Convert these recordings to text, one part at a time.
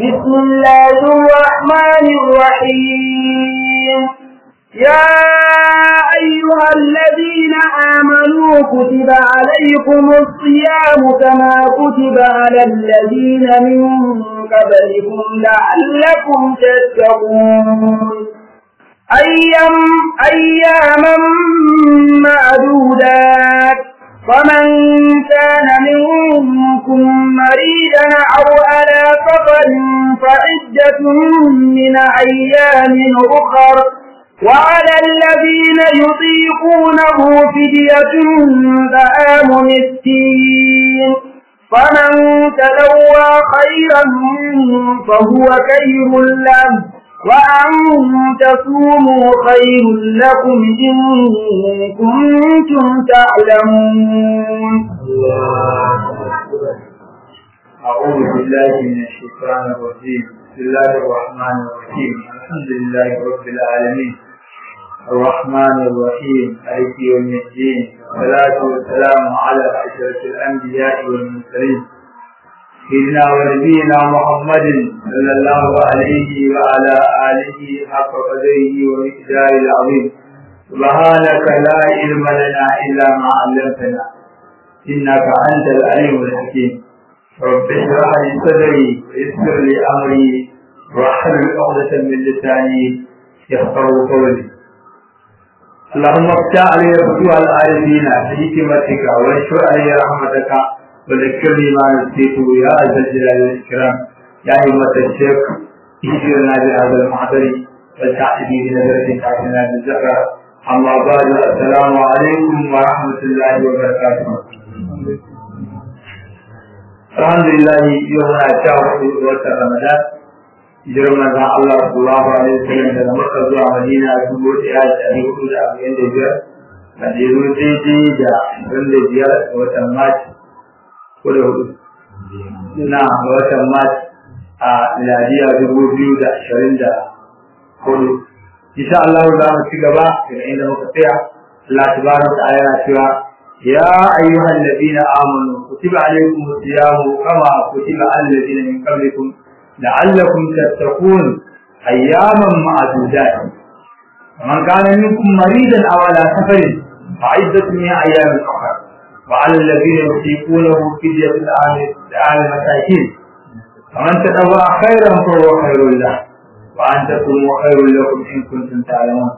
بسم الله الرحمن الرحيم يا أيها الذين آمنوا كتب عليكم الصيام كما كتب على الذين من قبلكم لعلكم تتقون أيام أياما معدودات فمن كان منكم مريدا أو على سفر فعدة من أيام أخر وعلى الذين يطيقونه فدية طعام مسكين فمن تلوى خيرا فهو خير له وأن تصوموا خير لكم إن كنتم تعلمون أعوذ بالله من الشيطان الرجيم بسم الله الرحمن الرحيم الحمد لله رب العالمين الرحمن الرحيم مالك يوم الدين والصلاة والسلام على أشرف الأنبياء والمرسلين سيدنا ونبينا محمد صلى الله عليه وعلى آله حق قدره ومقداره العظيم سبحانك لا علم لنا إلا ما علمتنا إنك أنت العليم الحكيم رب اشرح لي صدري ويسر لي أمري واحلل عقدة من لساني يفقه قولي اللهم افتح علي فتوح العارفين بحكمتك وانشر علي رحمتك وذكرني ما نسيت يا ذا الجلال والإكرام يا أيها الشيخ اهدنا بهذا المحضر والتعتدي بنظرة تعتنا بالزهرة أما بعد السلام عليكم ورحمة الله وبركاته الحمد لله يوم أشهر وقت رمضان hijirar manzon Allah sallallahu alaihi wasallam daga Makka zuwa Madina a dubu ɗaya da ɗari hudu da arba'in da biyar da ya zo daidai da ashirin da biyar ga watan Mac ko da hudu na ga watan Mac a miladiya dubu biyu da ashirin da hudu insha Allah za mu ci gaba daga inda muka tsaya Allah tabaraka wa ta'ala yana cewa يا أيها الذين آمنوا كتب عليكم الصيام كما كتب على الذين من قبلكم لعلكم تتقون أياما معدودات ومن كان منكم مريضا أو على سفر فعدة من أيام أخرى وعلى الذين يطيقونه فدية الآن المساكين فمن تطوع خيرا فهو خير له وأن تكونوا خير لكم إن كنتم تعلمون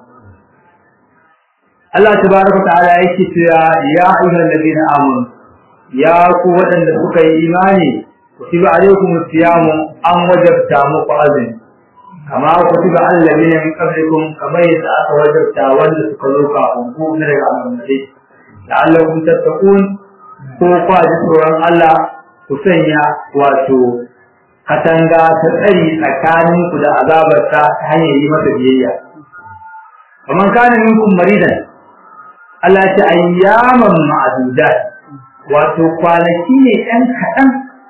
Allah tabaraka ta'ala yake cewa ya ayyuhal ladina amanu ya ku waɗanda suka yi imani kutiba alaykum siyamu an wajabta muku azumi kama kutiba alladhina min qablikum kama yadda aka wajabta wanda suka zo kafin ku na daga annabi la'allakum tattaqun ko kwa ji tsoron Allah ku sanya wato katanga ta tsari tsakanin ku da azabarta ta hanyar yi masa biyayya kaman kana minkum maridan Allah ya ce ayyaman ma'dudat wato kwanaki ne ɗan kaɗan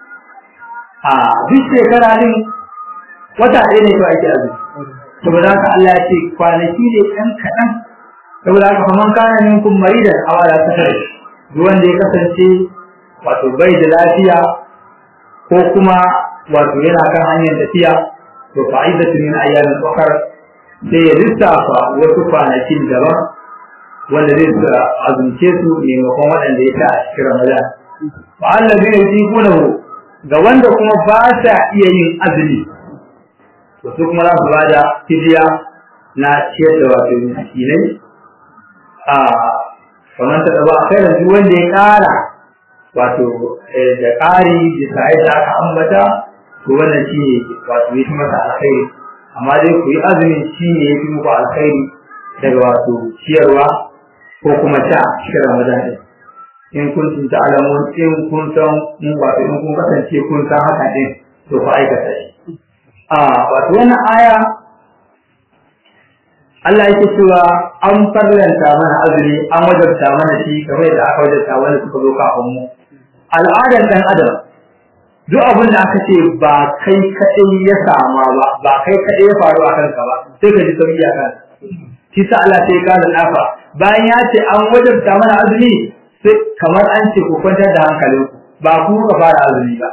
a duk shekara din wata ɗaya ne to ake azumi saboda haka Allah ya ce kwanaki ne ɗan kaɗan saboda haka faman kana minkum maridan aw ala safar duk wanda ya kasance wato bai da lafiya ko kuma wato yana kan hanyar tafiya to fa'idatu min ayyamin ukhra sai ya lissafa wasu kwanakin daban wanda zai azumce su maimakon waɗanda ya ta a cikin Ramadan fa allazi yusiqunahu ga wanda kuma ba sa iya yin azumi to su kuma za su bada fidiya na ciyar da wato miskinai a kamar ta ba kai da duk wanda ya ƙara wato da ƙari bisa yadda aka ambata to wannan shi ne wato ya fi masa alkhairi amma dai ku yi azumin shi ne ya fi muku alkhairi daga wato ciyarwa ko kuma sha cikin Ramadan din in kun tun ta'alamun in kun san in wato in kun kasance kun san haka din to ku aikata shi a wato wannan aya Allah yake cewa an farlanta mana azumi an wajabta mana shi kamar yadda aka wajabta wanda suka zo kafin mu al'adar dan adam duk abin da aka ce ba kai kaɗai ya sama ba ba kai kaɗai ya faru a kanka ba sai ka ji sauki a kan shi sa Allah sai ka da nafa bayan ya ce an wajabta mana azumi sai kamar an ce ku kwantar da hankalinku ba ku ka fara azumi ba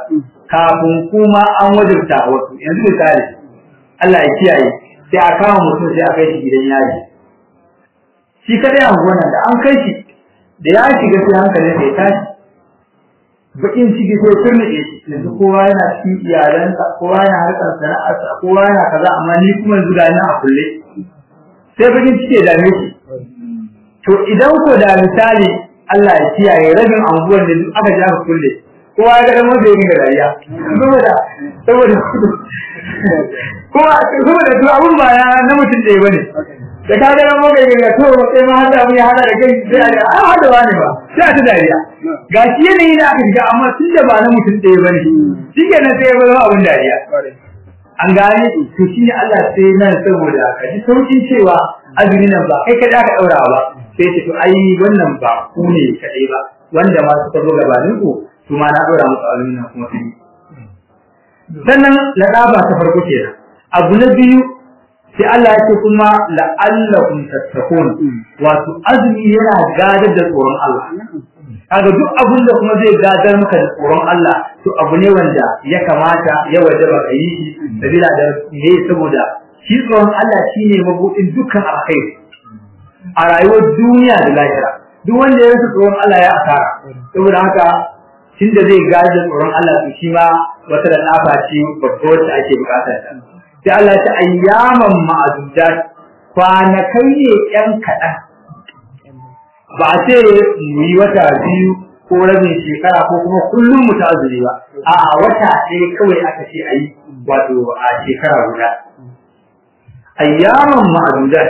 kafin kuma an wajibta wasu yanzu misali Allah ya kiyaye sai a kama mutum sai a kai shi gidan yaji shi kadai an gona da an kai shi da ya shiga sai hankalin sai tashi bakin ciki sai turmide shi yanzu kowa yana cikin iyalansa kowa yana harkar sana'arsa kowa yana kaza amma ni kuma yanzu ga a kulle sai bakin ciki ya dame shi to idan ko da misali Allah ya kiyaye rabin anguwan da aka ji aka kulle kowa ya ga dan wanda yake dariya saboda saboda kowa saboda duk abun ba na mutum ɗaya bane da ka ga mu ga ga to sai ma hada mu ya hada da kai sai a hada wani ba sai ta dariya gashi yanayi da aka shiga amma tun da ba na mutum ɗaya bane shi ke nan sai ya zama abin dariya an gane to shi ne Allah sai nan saboda ka ji saukin cewa azumi nan ba kai kada aka daura ba sai ce to ai wannan ba ku ne kadai ba wanda ma suka zo gabanin ku su ma na daura musu azumi nan kuma sai sannan ladaba ta farko kenan abu na biyu sai Allah ya ce kuma la'allakum tattaqun wato azumi yana gadar da tsoron Allah kaga duk abin da kuma zai gadar maka da tsoron Allah to abu ne wanda ya kamata ya wajaba ka yi shi sabila da ne saboda shi tsoron Allah shine mabudin dukkan alkhairi a rayuwar duniya da lahira duk wanda ya rasa tsoron Allah ya asara saboda haka tunda zai gadar da tsoron Allah to shi ma wata da nafa ce babba wacce ake bukatar ta sai Allah ta ayyaman ma'adudat kwanakai ne yan kaɗan ba a ce mu yi wata biyu ko rabin shekara ko kuma kullum mu ta azumi ba a wata ɗaya kawai aka ce a yi wato a shekara guda ayyaman ma'adudat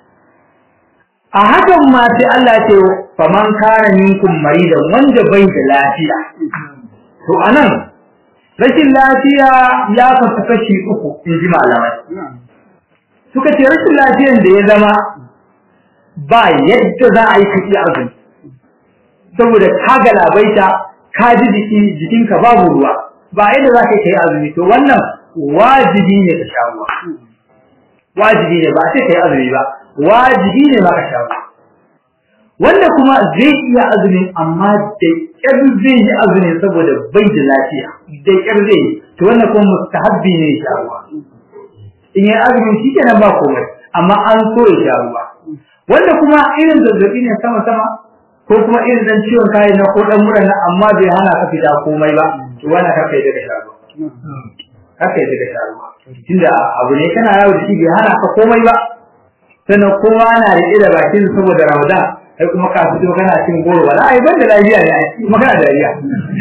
a hakan ma sai Allah ce faman kana minkum maridan wanda bai da lafiya to anan rashin lafiya ya kasu kashi uku in ji malamai suka ce rashin lafiyan da ya zama ba yadda za a yi kashi azumi saboda ka galabaita ka ji jiki jikinka babu ruwa ba yadda za ka yi azumi to wannan wajibi ne ka sha ruwa wajibi ne ba sai ka yi azumi ba wajibi ne ba ka sha ruwa wanda kuma zai iya azumin amma da ƙyar zai yi azumin saboda bai da lafiya da ƙyar zai yi to wannan kuma mustahabbi ne ya sha ruwa in yi azumin shi kenan ba komai amma an so ya sha ruwa wanda kuma irin zazzabi ne sama sama ko kuma irin dan ciwon kayan na ko dan mura na amma bai hana ka fita komai ba to wannan ka kai daga sha ruwa ka kai daga sha ruwa tunda abu ne kana yawo da shi bai hana ka komai ba sannan kowa na riƙe da bakin saboda ramadan sai kuma ka fito kana cin goro wala ai ban da lafiya ne ai kuma kana dariya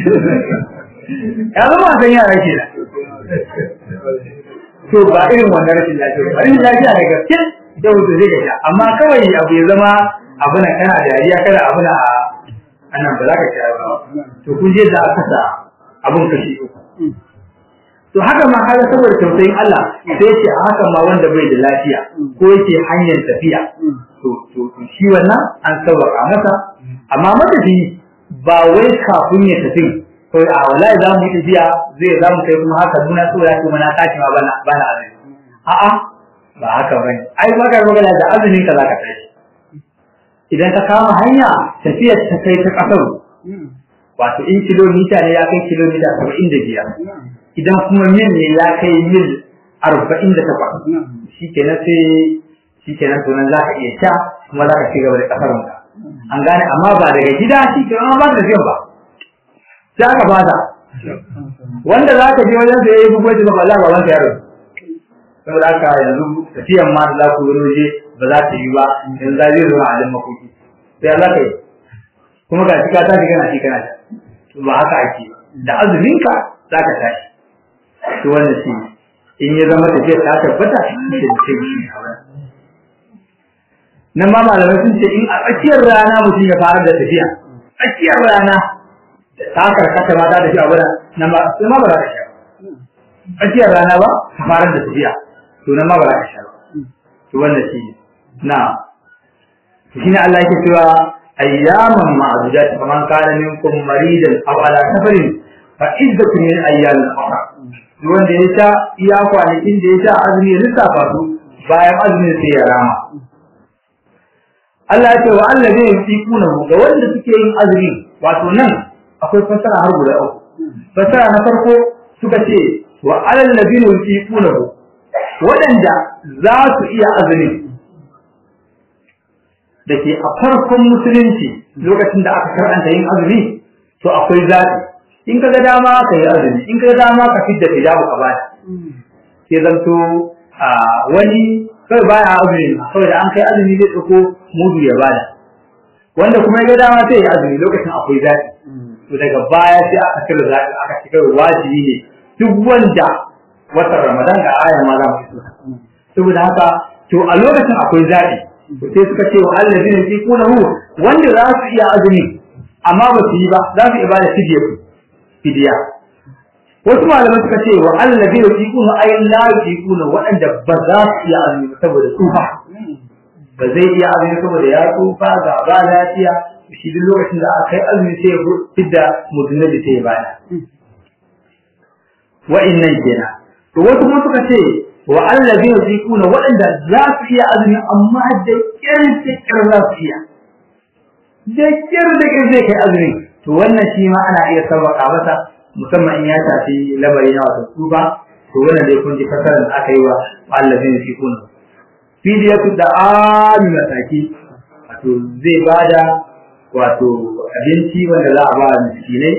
ya zama san yara ke da to ba irin wannan rashin lafiya ba rashin lafiya da gaske da wuce zai ga amma kawai abu ya zama abu na kana dariya kada abu na anan ba za ka ci ba to kun je da aka sa abun kashi uku to haka ma kaga saboda tausayin Allah sai ce a haka ma wanda bai da lafiya ko yake hanyar tafiya to to shi wannan an sauƙa masa amma matafi ba wai kafin ya tafi ko a wallahi za mu yi tafiya zai za mu kai kuma haka nuna so ya kuma na tashi ma bana bana azumi a'a ba haka bane ai magana magana da azumin ka zaka tashi idan ka kama hanya tafiyar ta kai ta kasar wato in kilomita ne ya kai kilomita saba'in da biyar idan kuma mil ne ya kai mil arba'in da takwas shi kenan sai shi kenan to nan za ka iya sha kuma za ka ci gaba da kasarunka an gane amma ba daga gida shi kenan ba da ba sai aka bada wanda za ka je wajen da ya yi bugoji ba Allah ba wanda ya rasu saboda haka yanzu tafiyan ma da za ku yi waje ba za ta yi ba yanzu za zai zo a halin makoki sai Allah ka yi kuma ga shi ka tashi kana shi kana to ba haka ake da azuminka za ka tashi to wannan shi in ya zama tafiya ta tabbata shi ne sai shi nan ma malamai sun ce in a tsakiyar rana mutum ya fara da tafiya tsakiyar rana ta karkata ma ta tafi abuda nan ba sai ma ba za ka sha tsakiyar rana ba ka fara da tafiya to nan ma ba za ka sha to wannan shi na shi ne Allah yake cewa ayyaman ma'adudat faman kana minkum maridan aw ala safarin fa iddatun min ayyamin ukhra duk wanda ya sha iya kwanakin da ya sha azumi ya lissafa su bayan azumin sai ya rama Allah ya ce wa Allah zai yi kuna ga wanda suke yin azumi wato nan akwai fassara har guda uku fassara na farko suka ce wa alal ladina yuqinuhu waɗanda za su iya azumi da ke a farkon musulunci lokacin da aka karanta yin azumi to akwai zaɓi in ka ga dama ka yi azumi in ka ga dama ka fidda fidabu ka bada ke zanto a wani kai baya azumi saboda an kai azumi zai ɗauko mudu ya bada wanda kuma ya ga dama sai ya azumi lokacin akwai zaɓi to daga baya sai aka cire zaɓi aka cika wajibi ne duk wanda watan ramadan ga aya ma za mu fito saboda haka to a lokacin akwai zaɓi sai suka ce wa allazi ne kuna hu wanda za su iya azumi amma ba su yi ba za su iya bada fidiya fidiya wasu malamai suka ce wa allazi ne kuna ay la kuna waɗanda ba za su iya azumi saboda tsufa ba zai iya azumi saboda ya tsufa ga ba lafiya shi duk lokacin da aka yi azumi sai ya fidda mudunabi sai ya bada wa'innan kenan to wasu kuma suka ce wa allazi yuziquna waɗanda za su iya azumi amma da kyar da kyar za su iya da kyar da kyar zai kai azumi to wannan shi ma ana iya sabaka masa musamman in ya shafi lamari na wato tsufa to wannan dai kun ji fasarar da aka yi wa allazi yuziquna fidiyatu da ami mataki wato zai bada wato abinci wanda za a ba miskinai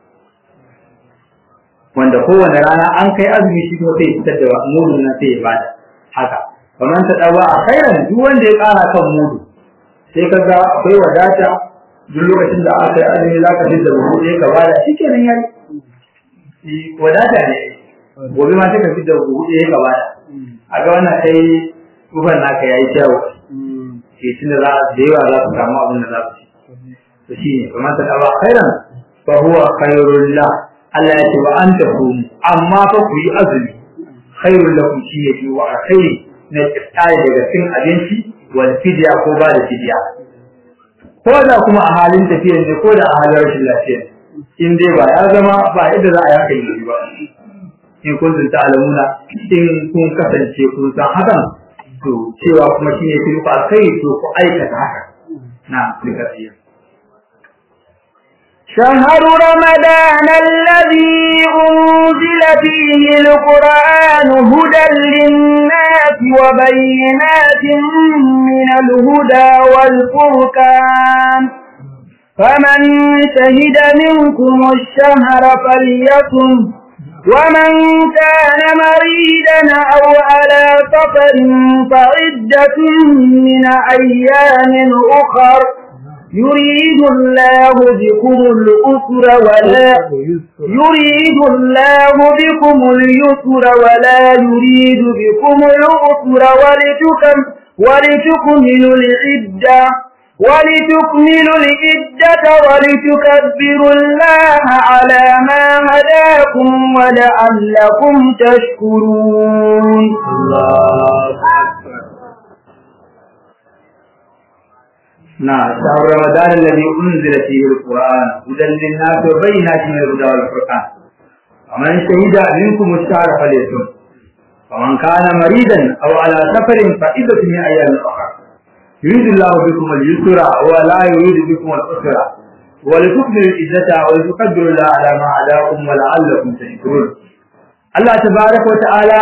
wanda kowane rana an kai azumi shi kuma sai fitar da mudu na sai ya bada haka kamar ta dawa a khairan duk wanda ya kara kan mudu sai ka ga akwai wadata duk lokacin da aka yi azumi za ka fi da buhu ɗaya ka bada shi kenan yayi wadata ne gobe ma sai ka fi da buhu ɗaya ka bada a ga wannan kai kufan naka yayi kyau ke tun da da yawa za su samu abin da za su ci to shi ne kamar ta dawa khairan fa huwa khairul lah Allah ya ce wa an tafumu amma fa ku yi azumi khairul lakum shi ne fi wa alkhairi na kiftare daga cin abinci wal fidya ko ba da fidya ko da kuma a halin tafiya ne ko da a halin rashin lafiya in dai ba ya zama ba yadda za a yaka yi ba in kun zunta alamuna in kun kasance kun san hakan to cewa kuma shi ne fi ku alkhairi to ku aikata haka na likasiya شهر رمضان الذي أنزل فيه القرآن هدى للناس وبينات من الهدى والفرقان فمن شهد منكم الشهر فليكن ومن كان مريدا أو على سفر فعدة من أيام أخر يريد الله بكم الأسر ولا يريد الله بكم اليسر ولا يريد بكم العسر ولتكم ولتكملوا العدة ولتكملوا العدة ولتكبروا الله على ما هداكم ولعلكم تشكرون الله أكبر نعم شهر رمضان الذي أنزل فيه القرآن هدى للناس وبينات من الهدى والفرقان ومن شهد منكم الشهر فليصم ومن كان مريضا أو على سفر فعدة من أيام أخرى يريد الله بكم اليسر ولا يريد بكم العسر ولتكملوا العزة ولتقدروا الله على ما هداكم ولعلكم تشكرون الله تبارك وتعالى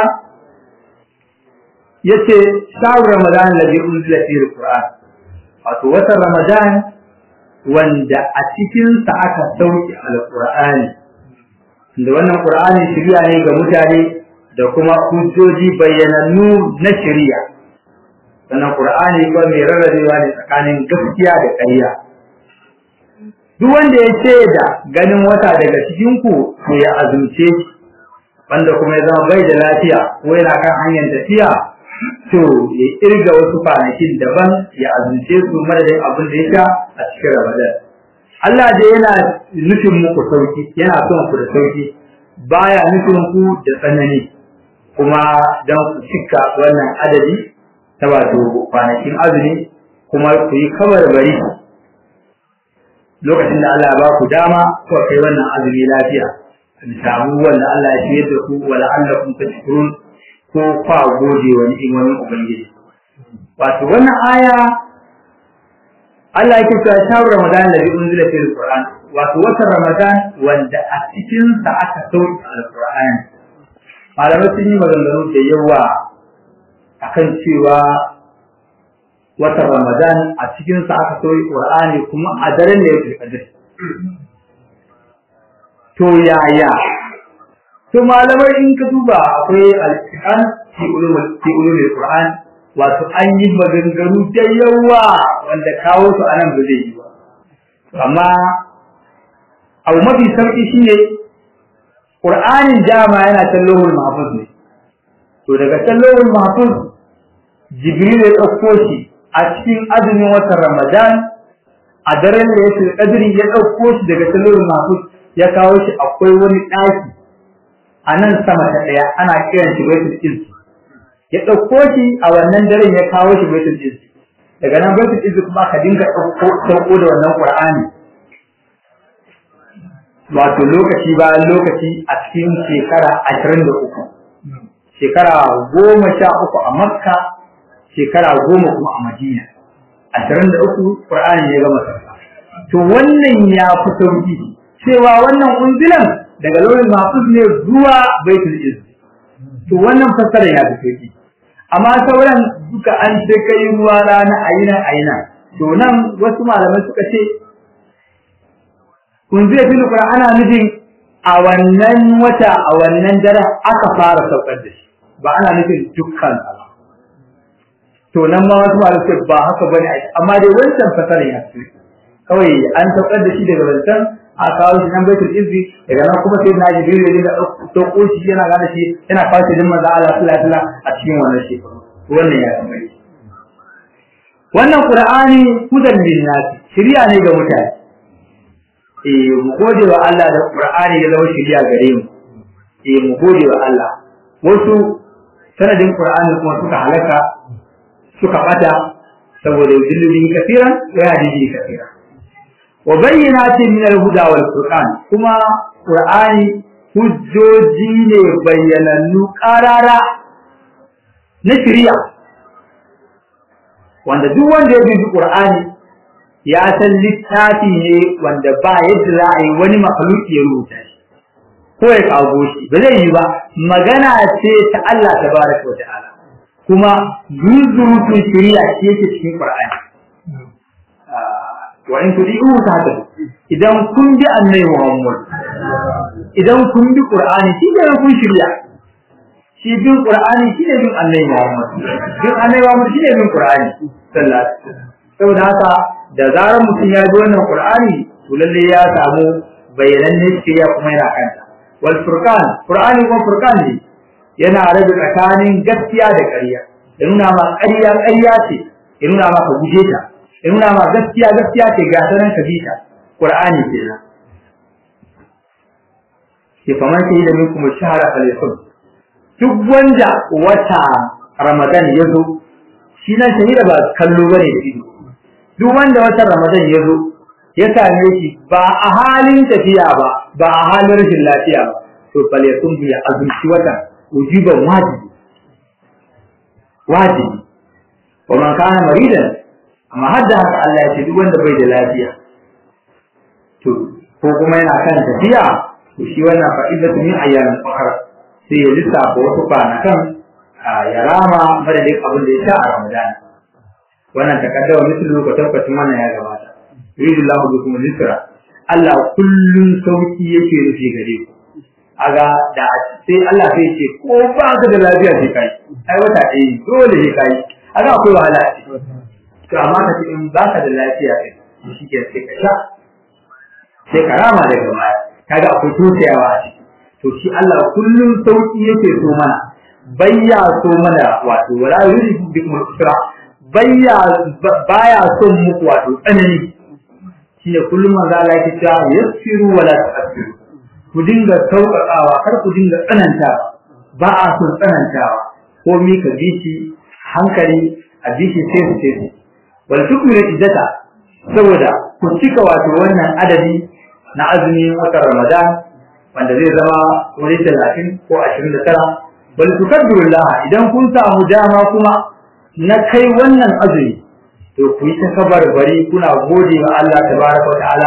yace shahar ramadan alladhi unzila fihi alquran wato watan ramadan wanda a cikin sa aka sauke alqur'ani da wannan qur'ani shiriya ne ga mutane da kuma hujjoji bayyanannu na shiriya sannan qur'ani ko mai rarrabewa ne tsakanin gaskiya da ƙarya duk wanda ya ce da ganin wata daga cikin ku to ya azumce wanda kuma ya zama bai da lafiya ko yana kan hanyar tafiya to ya irga wasu kwanakin daban ya azumce su madadin abin da ya sha a cikin Ramadan. Allah da yana nufin muku sauki, yana son ku da sauki, baya nufin ku da tsanani, kuma don ku cika wannan adadi ta wato kwanakin azumi kuma ku yi kamar bari lokacin da Allah ya ba ku dama ku kai wannan azumi lafiya. Samu wanda Allah ya fiye da ku wa la'allakum tashkurun ko kwa gode wa ni'imomin Ubangiji. Wato wannan aya Allah yake cewa shawar Ramadan da bi unzila fil Qur'an wato watan Ramadan wanda a cikin sa aka sauke alqur'ani malamai sun yi maganganu da yawa akan cewa watan Ramadan a cikin sa aka sauke Qur'ani kuma a daren da yake kadir to yaya to malamai in ka duba akwai al-Qur'an fi ulumul fi ulumul Qur'an wato an yi maganganu da yawa wanda kawo su anan ba zai yi ba amma abu mafi sauki shine Qur'anin dama yana tallahul mahfuz ne to daga tallahul mahfuz Jibril ya dauko shi a cikin azumin watan Ramadan a daren da yake kadiri ya dauko shi daga tallahul mahfuz ya kawo shi akwai wani daki a nan sama ta daya ana kiran shi Baitul Izz ya dauko shi a wannan daren ya kawo shi Baitul Izz daga nan Baitul Izz kuma ka dinga dauko dauko da wannan Qur'ani wato lokaci bayan lokaci a cikin shekara ashirin da uku shekara goma sha uku a makka shekara goma kuma a madina ashirin da uku ƙur'ani ya gama sauka to wannan ya fi sauki cewa wannan unzilan daga lauyin mahfuz ne zuwa baitul izz to wannan fassara ya fi sauki amma sauran duka an ce kai ruwa rana ayina ayina to nan wasu malamai suka ce kun zai fi nufin ana nufin a wannan wata a wannan dare aka fara saukar da shi ba ana nufin dukkan ba to nan ma wasu malamai suka ba haka bane amma dai wancan fasarin ya fi kawai an saukar da shi daga wancan a kawo shi nan baitul izzi daga nan kuma sai na jibril ya dinga dauko shi yana gane shi yana kawo shi din manzo Allah sallallahu alaihi wasallam a cikin wannan shekaru wannan ya fi wannan qur'ani hudan lin nas shiriya ne ga mutane eh mu gode wa Allah da qur'ani ya zama shiriya gare mu eh mu gode wa Allah wasu sanadin qur'ani kuma suka halaka suka bata saboda yudillu kafiran wa yahdi kafiran wa bayyinatin min al-huda wal furqan kuma qur'ani hujjoji ne bayyanannu qarara na shari'a wanda duk wanda ya bi qur'ani ya san littafi ne wanda ba yadda za a yi wani makhluki ya rubuta shi ko ya kago shi ba zai yi ba magana ce ta Allah tabaraka wa ta'ala kuma zuzurutun shari'a ce yake cikin qur'ani wa in tudi'u tahta idan kun bi annabi Muhammad idan kun bi Qur'ani shi ne kun shirya shi bin Qur'ani shi ne bin annabi Muhammad bin annabi Muhammad shi ne bin Qur'ani sallallahu alaihi wasallam saboda haka da zarar mutum ya bi wannan Qur'ani to lalle ya samu bayananne shirya kuma yana kanta wal furqan Qur'ani kuma furqan ne yana rabe tsakanin gaskiya da ƙarya ya nuna ma ƙarya ƙarya ce ya nuna ma ka guje ta in nuna ma gaskiya gaskiya ce ga sanan ka bi ta qur'ani kenan ke faman sai da minkum shahara falyakun duk wanda wata ramadan ya zo shi nan shahida ba kallo bane da ido duk wanda wata ramadan ya zo ya same shi ba a halin tafiya ba ba a halin rashin lafiya ba to falyakun bi azumci wata ujiban wajibi wajibi wa man kana maridan amma har da haka Allah ya ce duk wanda bai da lafiya to ko kuma yana kan tafiya to shi wannan fa'idatu min ayyamin ukhra sai ya lissafa wasu kwanakan ya rama madadin abin da ya sha a Ramadan wannan takaddawa mislu ko tabbacin wannan ya gabata yuridu Allahu bikum al-yusra Allah kullun sauki yake rufe gare ku aga da sai Allah sai ce ko ba ka da lafiya sai kai ai wata ɗaya dole sai kai aga akwai wahala a ciki to amma ka ce in ba ka da lafiya kai shi ke sai ka sha sai ka rama daga baya kaga akwai tosayawa a ciki to shi Allah kullum sauki yake so mana bayya so mana wato wala yuridu bikum al-usra bayya baya son muku wato tsanani shine kullum manzo Allah yake cewa yassiru wala tu'assiru ku dinga sauƙaƙawa kar ku dinga tsanantawa ba a son tsanantawa ko mi ka bi shi hankali a bi shi sai su sai wal tukmilu iddata saboda ku cika wato wannan adadi na azumin watan Ramadan wanda zai zama wani talatin ko ashirin da tara bal tukabbirullah idan kun samu dama kuma na kai wannan azumi to ku yi ta kabar bari kuna gode wa Allah tabaraka wa ta'ala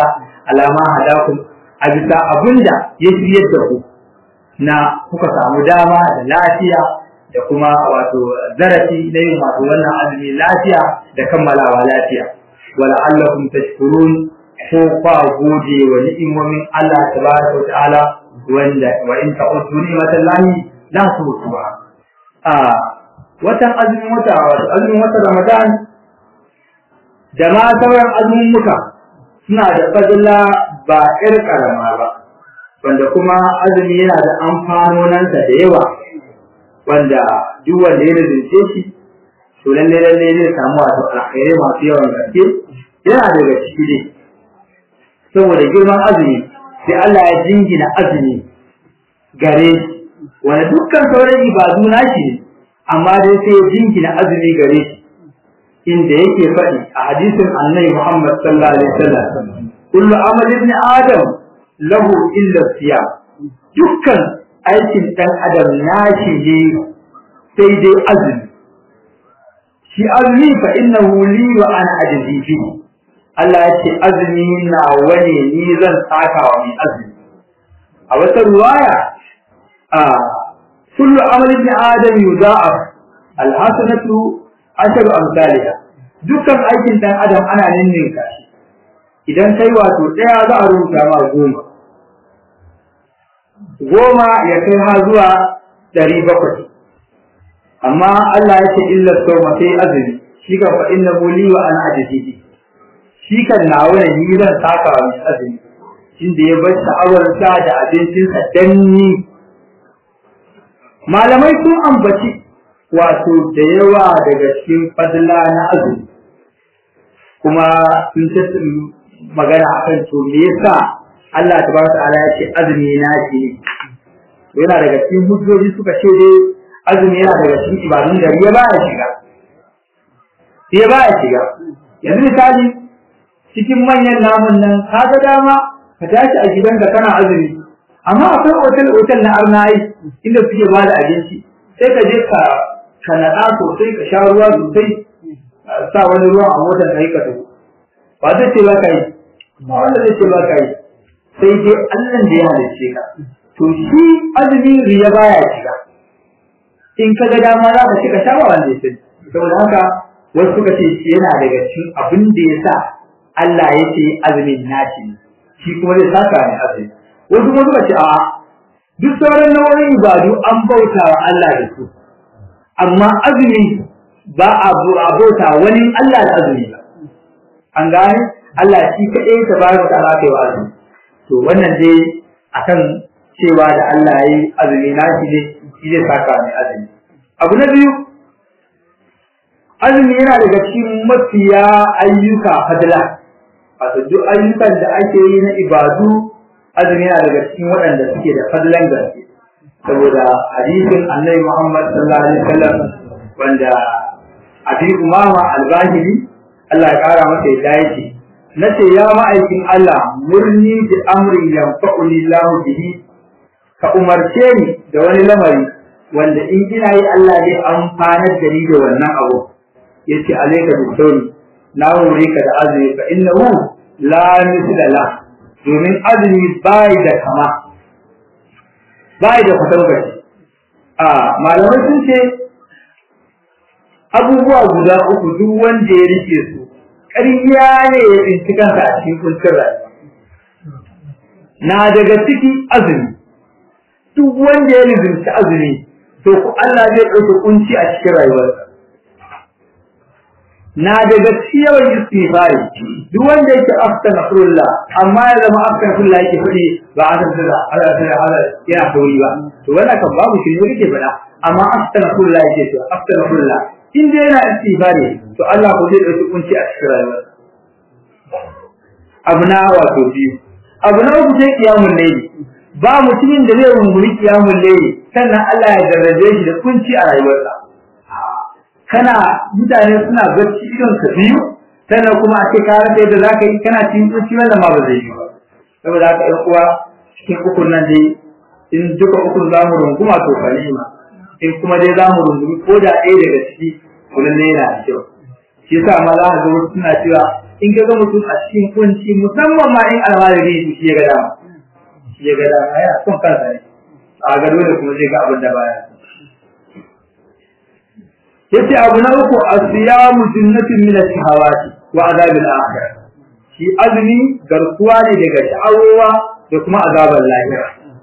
alama hadakum a bisa abinda ya shirye da ku na kuka samu dama da lafiya da kuma wato zarafi na yin wato wannan azumi lafiya da kammalawa lafiya wala allakum tashkurun ko kwa gode wa ni'imomin Allah tabaraka wa ta'ala wanda wa in ta'udu ni'matallahi la tuhsuha a watan azumin wata wato azumin wata Ramadan da ma sauran azumin muka suna da fadila ba ƴar karama ba wanda kuma azumi yana da amfanonansa da yawa wanda duk wanda ya rinje shi to lalle lalle zai samu wato alkhairai masu yawan gaske yana daga ciki ne saboda girman azumi sai Allah ya jingina azumi gare shi wanda dukkan sauran ibadu nashi ne amma dai sai ya jingina azumi gare shi inda yake faɗi a hadisin annabi Muhammad sallallahu alaihi wasallam kullu amal ibn adam lahu illa siyam dukkan aikin dan adam nashi ne sai dai azumi shi azumi fa innahu li wa ana ajzi fi Allah ya ce azumi na wane ni zan saka wa mai azumi a wata ruwaya a kullu amal ibn adam yudha'af alhasanatu asharu amsalha dukkan aikin dan adam ana ninninka shi idan kai wato daya za a rubuta ma goma goma ya kai ha zuwa ɗari bakwai amma Allah ya ce illa sawma sai azumi shi kan fa inna li wa ana ajidi shi kan nawa ne ni zan saka wa mai azumi inda ya bar sha'awar sa da abincinsa danni malamai sun ambaci wato da yawa daga cikin fadla na azumi kuma sun ta magana akan to me yasa Allah tabaraka ta'ala ya ce azumi na shi ne yana daga cikin hujjoji suka ce dai azumi yana daga cikin ibadun da ya baya shiga ya baya shiga yanzu misali cikin manyan namun nan ka ga dama ka tashi a gidanka kana azumi amma akwai otal otal na arnai inda suke ba da abinci sai ka je ka ka naɗa sosai ka sha ruwa sosai sa wani ruwa a motar ka yi ka tafi ba zai ce ba ka yi ba wanda zai ce ba ka yi sai dai Allah da ya halicce ka to shi azumi riya baya shiga in ka ga dama za ka ci ka sha ba wanda ya sani saboda haka wasu suka ce shi yana daga cikin abin da ya sa Allah ya ce azumin nashi ne shi kuma zai saka ne azumi wasu kuma suka ce a duk sauran nau'in ibadu an bauta wa Allah da su amma azumi ba a bauta wani Allah da azumi ba an gane Allah shi kaɗai ta bayar da ala kai wa azumi to wannan dai akan cewa da Allah ya yi azumi na shi ne shi zai saka mai azumi abu na biyu azumi yana daga cikin mafiya ayyuka fadla wato duk ayyukan da ake yi na ibadu azumi yana daga cikin waɗanda suke da fadlan gaske saboda hadisin annabi Muhammad sallallahu alaihi wasallam wanda abi umama al-bahili Allah ya kara masa yadda yake nace ya ma'aikin Allah murni bi amri yanfa'uni Allah bihi ka umarce ni da wani lamari wanda in ina yi Allah zai amfanar da ni da wannan abu yace alayka bi sauri na hore ka da azumi fa innahu la misla la domin azumi bai da kama bai da kwatangaci a malamai sun ce abubuwa guda uku duk wanda ya rike su ƙarya ne ya tsinci kansa a cikin kuncin rayuwa na daga ciki azumi duk wanda ya lizinci azumi to ku Allah zai ɗauke kunci a cikin rayuwarsa na daga cikin yawan istighfari duk wanda yake astaghfirullah amma ya zama astaghfirullah yake fadi ba a san da Allah sai Allah yana sauri ba to wannan kan babu shi ne yake fada amma astaghfirullah yake to astaghfirullah in dai yana istighfari to Allah ko zai dauki kunci a cikin rayuwar abu na wato biyu abu na uku sai kiyamul layli ba mutumin da zai rungumi kiyamul layli sannan Allah ya jarrabe shi da kunci a rayuwarsa kana mutane suna bacci idon ka biyu sannan kuma a ce ka rasa yadda za ka yi kana cikin kunci wannan ma ba zai yi ba saboda haka ƴan uwa cikin ukun nan dai in duka ukun za mu runguma to kalima in kuma dai za mu rungumi ko da ɗaya daga ciki to lalle yana da kyau shi yasa ma za ka ga wasu suna cewa in ka ga mutum a cikin kunci musamman ma in almajiri su shi ya ga dama shi ya ga dama ya son kansa ne a ga dole kuma zai ga abin da baya yace abu na uku asiyamu jinnatun min ash-shahawati wa azabil akhirah shi azumi garkuwa ne daga sha'awowa da kuma azabar lahira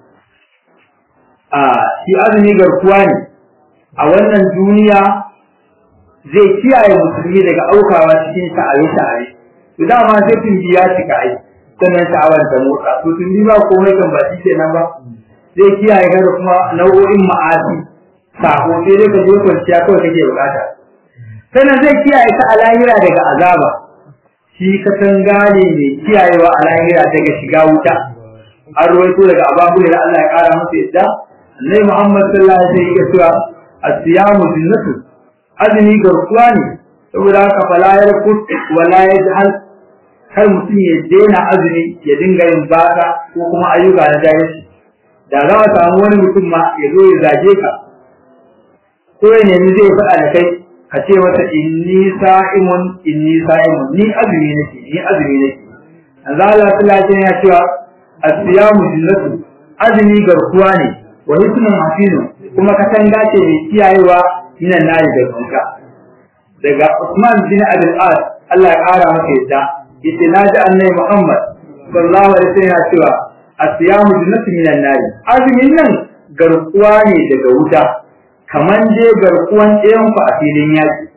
a shi azumi garkuwa ne a wannan duniya zai kiyaye musulmi daga aukawa cikin sha'aye-sha'aye to dama sai tun biya cika ai sannan sha'awar ta motsa to tun ba komai kan ba shi kenan ba zai kiyaye ka da kuma nau'o'in ma'asi sako sai dai ka je kwanciya kawai kake bukata sannan zai kiyaye ka a lahira daga azaba shi ka san gane mai kiyayewa a lahira daga shiga wuta an ruwaito daga ababu da Allah ya kara masa yadda Annabi Muhammad sallallahu alaihi wasallam ya cewa as-siyamu jinnatu azumi garkuwa ne saboda haka fala yarkut wala yajhal kar mutum ya daina azumi ya dinga yin baka ko kuma ayyuka na jahilci da za a samu wani mutum ma ya zo ya zage ka ko ya nemi zai faɗa da kai ka ce masa inni sa'imun inni sa'imun ni azumi nake ni azumi nake manzo Allah sallallahu alaihi ya cewa as-siyamu jinnatu azumi garkuwa ne wa hisnun hafinu kuma katanga ce mai kiyayewa minan nari da kanka daga Usman bin Abdul As Allah ya kara masa yadda yace naji annabi Muhammad sallallahu alaihi wasallam ya cewa as-siyamu jinnatu minan nari azumin nan garkuwa ne daga wuta kaman je garkuwan ɗayan ku a filin yaki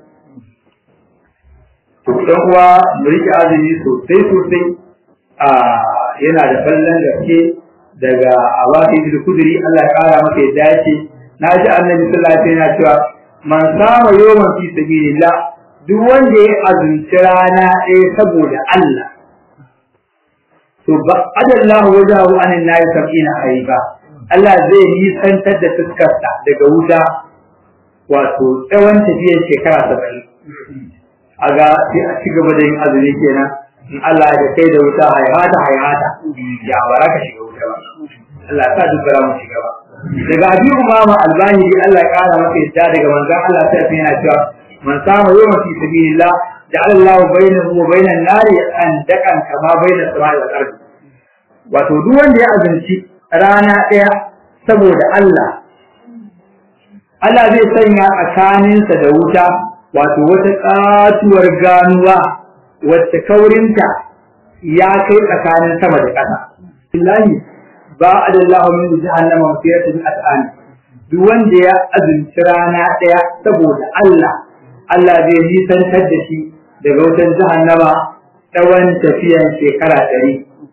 to dan uwa mu rike azumi sosai sosai a yana da fallan gaske daga awafi bil kudri Allah ya kara maka yadda yace naji annabi sallallahu alaihi wasallam cewa man sama yawman fi sabilillah duk wanda ya azumci rana ɗaya saboda Allah to ba adallahu wajahu anin nayi sab'ina haiba Allah zai nisantar da fuskarsa daga wuta wato tsawon tafiyar shekara saba'in a ga sai a ci gaba da yin azumi kenan in Allah da kai da wuta haihata haihata ya bara ka shiga wuta ba Allah ya sa duk bara mu shiga ba daga abi umama albani dai Allah ya kara masa yadda daga manzon Allah sai sai yana cewa man sama yawma fi sabilillah ja'ala Allahu bainahu wa bainan nari an dakan kama bainas samai wal ardi wato duk wanda ya azumci rana ɗaya saboda Allah Allah zai sanya tsakaninsa da wuta wato wata katuwar ganuwa wacce kaurinta ya kai tsakanin sama da ƙasa. Billahi ba a da Allah min jahannama mafiyatun at'an duk wanda ya azumci rana ɗaya saboda Allah Allah zai nisantar da shi daga wutar jahannama tsawon tafiyan shekara ɗari.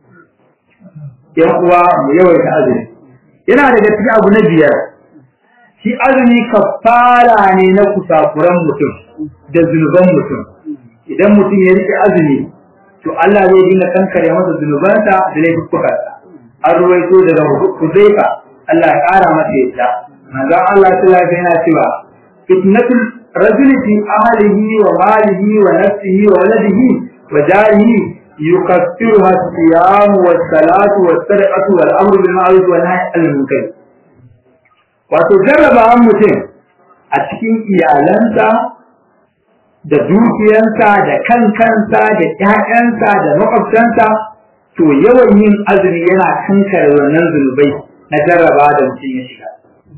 Yan uwa mu yawaita azumi. Yana daga cikin abu na biyar shi azumi kafara ne na kusakuran mutum da zunuban mutum idan mutum ya rike azumi to Allah zai dinga kankare masa zunubansa da laifukansa an ruwaito daga Hudayfa Allah ya kara masa yadda manzon Allah sallallahu alaihi yana cewa fitnatul rajul fi ahlihi wa malihi wa nafsihi wa waladihi wa jarihi yukaffiruha as-siyam was-salatu was-sadaqatu wal-amru bil ma'ruf wa nahy anil munkar wato jarrabawan mutum a cikin iyalansa da dukiyansa da kan kansa da ƴaƴansa da makwabtansa to yawan yin azumi yana kankare wannan zunubai na jarraba da mutum ya shiga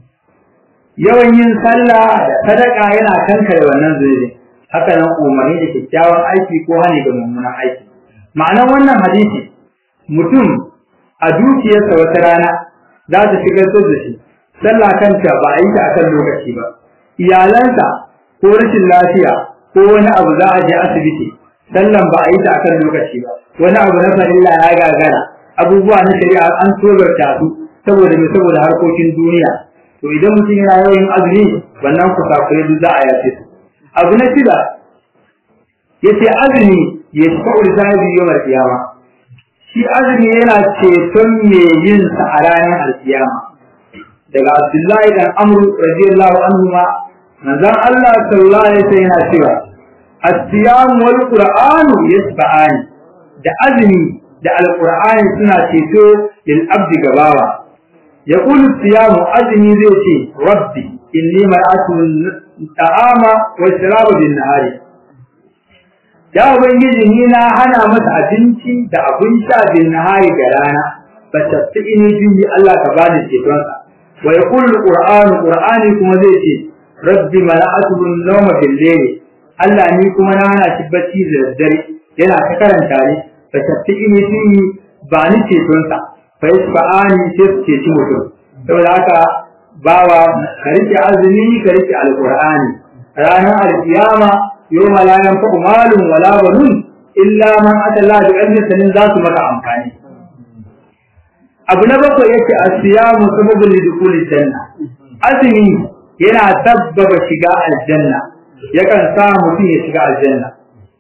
yawan yin sallah da sadaka yana kankare wannan zunubi haka nan umarni da kyakkyawan aiki ko hani da mummunan aiki ma'anar wannan hadisi mutum a dukiyarsa wata rana za ta shigar da shi sallah kanta ba a yi ta akan lokaci ba iyalansa ko rashin lafiya ko wani abu za a je asibiti sallan ba a yi ta akan lokaci ba wani abu na farilla ya gagara abubuwa na shari'a an tsobarta su saboda me saboda harkokin duniya to idan mutum yana yawan azumi wannan kusakure duk za a yace su abu na shida yace azumi ya shafa da sahibi yawmal qiyama shi azumi yana ceton me yin sa a ranar alkiyama daga Abdullahi dan Amr radiyallahu anhu ma manzon Allah sallallahu alaihi wasallam yana cewa as-siyam wal qur'an yasba'ani da azumi da alqur'ani suna ceto lil abdi gabawa yaqulu as-siyam azumi zai ce rabbi inni mar'atu ta'ama wa sharaba bin nahari ya ubangiji ni na hana masa abinci da abin sha bin nahari da rana fa tasini bihi Allah ka bani ceton sa wa yaqulu alqur'anu qur'ani kuma zai ce rabbi mala'atu an-nawma bil layl Allah ni kuma na hana shi bacci da daddare yana ta karanta ne fa tasini bihi ba ni ceton sa fa yasfa'ani sai ce ci mutum saboda haka bawa ka rike azumi ka rike alqur'ani ranar alkiyama yawma la yanfa'u malun wala banun illa man ata Allah bi ilmin sanin za su maka amfani abu na bakwai yake asiyamu sababun lidkhulil janna azumi yana sabbaba shiga aljanna yakan sa mutum ya shiga aljanna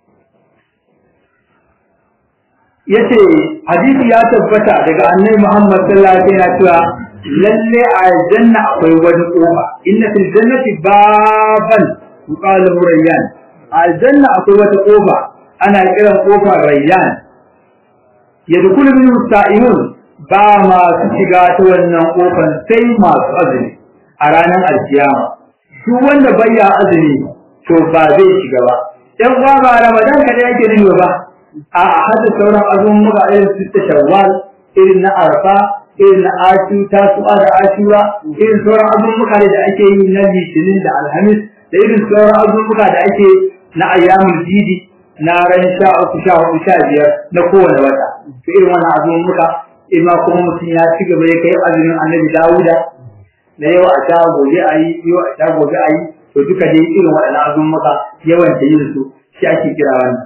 yace hadisi ya tabbata daga annabi Muhammad sallallahu alaihi wasallam cewa lalle a aljanna akwai wani kofa inna fil jannati baban yuqalu rayyan aljanna akwai wata kofa ana kiran kofar rayyan yadkhulu min sa'imun ba masu shiga ta wannan kofar sai masu azumi a ranar alkiyama duk wanda bayya azumi to ba zai shiga ba dan uwa ba ramadan kada yake dinga ba a hada sauran azumin muka irin su shawwal irin na arfa irin na ashu tasu'a da ashura irin sauran azumin da ake yi na litinin da alhamis da irin sauran azuzuka da ake na ayyamul jidi na ran sha uku sha hudu sha biyar na kowane wata to irin wannan azuzuka ima kuma mutum ya ci gaba ya kai azumin annabi dawuda na yau a sha gobe a yi yau a sha gobe a yi to duka dai irin waɗannan azuzuka yawan da yin su shi ake kira wannan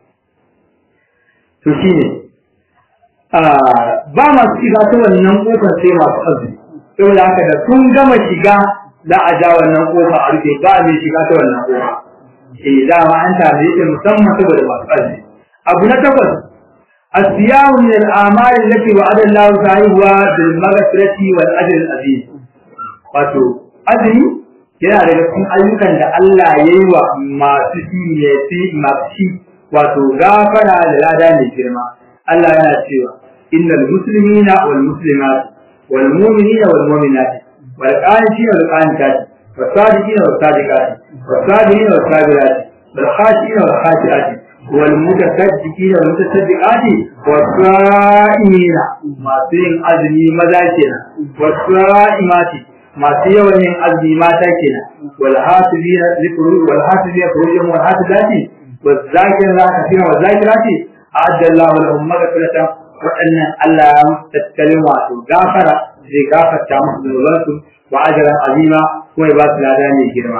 to shine ba masu shiga ta wannan kofar sai masu azumi saboda haka da sun gama shiga za a ja wannan kofa a rufe ba mai shiga ta wannan kofa eh dama an tare yake musamman saboda masu azumi abu na takwas asiyamu min al-amali allati wa'ada Allah sahiha bil maghfirati wal ajr al-azim wato azumi yana daga cikin ayyukan da Allah ya yi wa masu shi ne fi masu shi wato gafara da lada mai girma Allah yana cewa innal muslimina wal muslimat wal mu'minina wal mu'minat والقانتين والقانتات والصادقين والصادقات والصابرين والصابرات والخاشعين والخاشعات والمتصدقين والمتصدقات والصائمين ما سين أزمي مذاكنا والصائمات ما سيوان أزمي ماتاكنا والحاسبين ذكروا والحاسبين فروجهم والحاسبات والذاكرين الله كثيرا والذاكرات أعد الله لهم مغفرة وأن الله تتكلم غافرة zai gafarta musu zunubansu wa ajran azima kuma ya ba su lada mai girma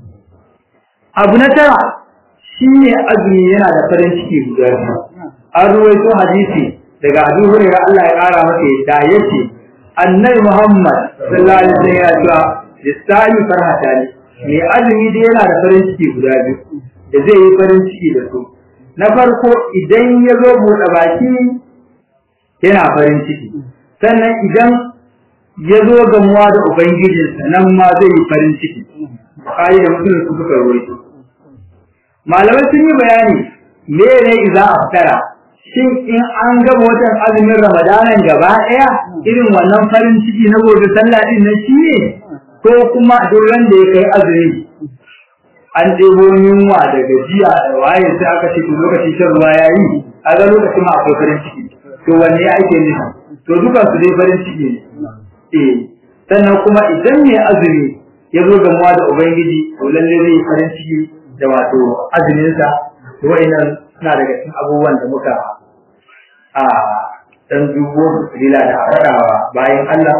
abu na tara shine azumi yana da farin ciki guda biyu an ruwaito hadisi daga Abu Hurairah Allah ya kara masa yadda yace annabi Muhammad sallallahu alaihi wasallam ya ce lisani farhata ne mai azumi dai yana da farin ciki guda biyu da zai yi farin ciki da su na farko idan ya zo buɗe baki yana farin ciki sannan idan ya zo gamuwa da Ubangijinsa nan ma zai yi farin ciki, Bukhari da Muslim su suka rawaito. Malamai sun yi bayani me ne iza a fitara, shin in an gama watan azumin Ramadanan gaba ɗaya irin wannan farin ciki na gobe sallah din nan shi ne ko kuma duk da ya kai azumi an ɗebo yunwa da gajiya da waye sai aka ce to lokacin shan ruwa ya yi a ga lokacin ma akwai farin ciki to wanne ake nufi to dukan su dai farin ciki ne eh sannan kuma idan mai azumi ya zo gamuwa da ubangiji to lalle zai farin ciki da wato azumin sa to wa'annan suna daga cikin abubuwan da muka a dan dubo lila da faɗawa bayan Allah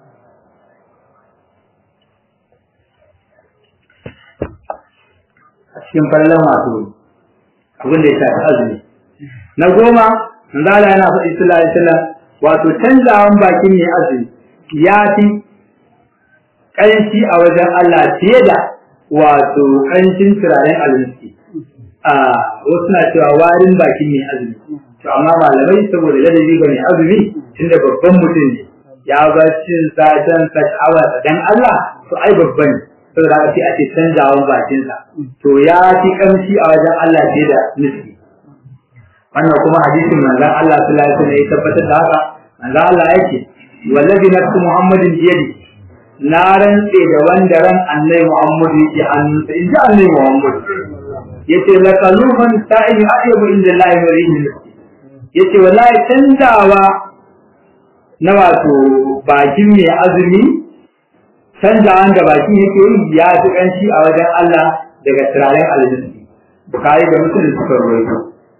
a cikin fallan wato abin da ya shafi azumi na goma manzo Allah yana faɗi sallallahu alaihi wasallam wato canzawan bakin mai azumi ya fi ƙanshi a wajen Allah fiye da wato ƙanshin turaren abinci a wasu na cewa warin bakin mai azumi to amma malamai saboda ladabi ga mai azumi tunda babban mutum ne ya bar cin satan sa sha'awa dan Allah to ai babban saboda haka sai ake canzawan bakinsa to ya fi ƙamshi a wajen Allah fiye da nufi wannan kuma hadisin manzon Allah sallallahu alaihi wasallam ya tabbatar da haka manzon Allah yake wallazi nafsu muhammadin biyadi na rantse da wanda ran annabi muhammad yake hannunsa in ji annabi muhammad yace la qaluman sa'in ayyabu inda Allah wa rihi yace wallahi canzawa na wato bakin mai azumi canzawan da bakin yake yi ya fi kanshi a wajen Allah daga turaren aljihu bukari da musulun suka rawaito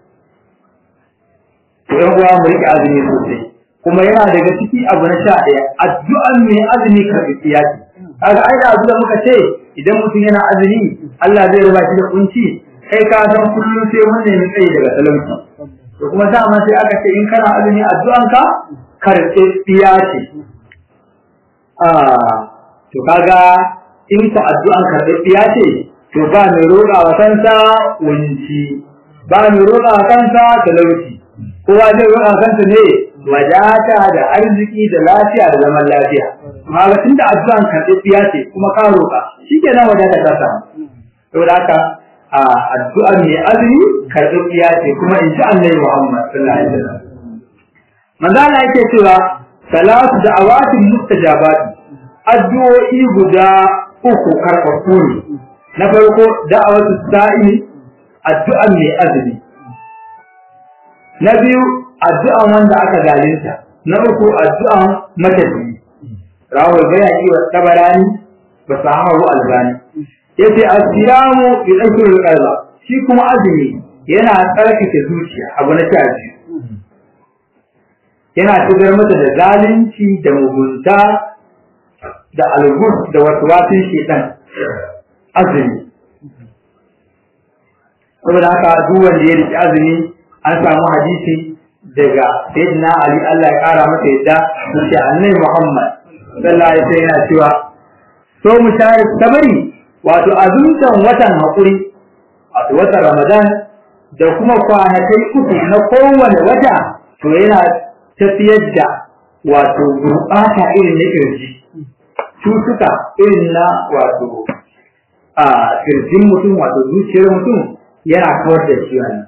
to yan uwa mu rike azumi sosai kuma yana daga ciki abu na sha ɗaya addu'an mai azumi karɓi siyasi kaga ai da abu da muka ce idan mutum yana azumi Allah zai raba shi da kunci kai ka san kullum sai mun nemi tsayi daga talauci to kuma dama sai aka ce in kana azumi addu'an ka karɓi siyasi ah to kaga in ku addu'an karɓi siyasi to ba mai roƙa wa kansa wunci ba mai roƙa wa kansa talauci kowa zai roƙa kansa ne wadata da arziki da lafiya da zaman lafiya amma ga tunda addu'an karɓiya ce kuma ka roƙa shikenan wadata ta samu saboda haka a addu'an mai azumi karɓiya ce kuma in ji annabi Muhammad sallallahu alaihi wasallam manzo Allah yake cewa salatu da'awatin mustajabat addu'o'i guda uku karɓaɓɓu ne na farko da'awatu sa'imi addu'an mai azumi na biyu addu'an wanda aka zalunta na uku addu'an matafi rawar bayaki wa tabarani ba sahahu albani yace asiyamu yudhkirul qalba shi kuma azumi yana tsarkake zuciya abu na taji yana tugar mata da zalunci da mugunta da algus da waswasin shedan azumi saboda haka duk wanda ya riki azumi an samu hadisi daga sayyidina Ali Allah ya kara masa yadda sai annabi Muhammad sallallahu alaihi wasallam yana cewa so mu share sabari wato azumtan watan hakuri wato watan Ramadan da kuma kwanakai uku na kowane wata to yana tafiyar da wato gurɓata irin na kirji cutuka irin na wato a kirjin mutum wato zuciyar mutum yana kawar da shi wannan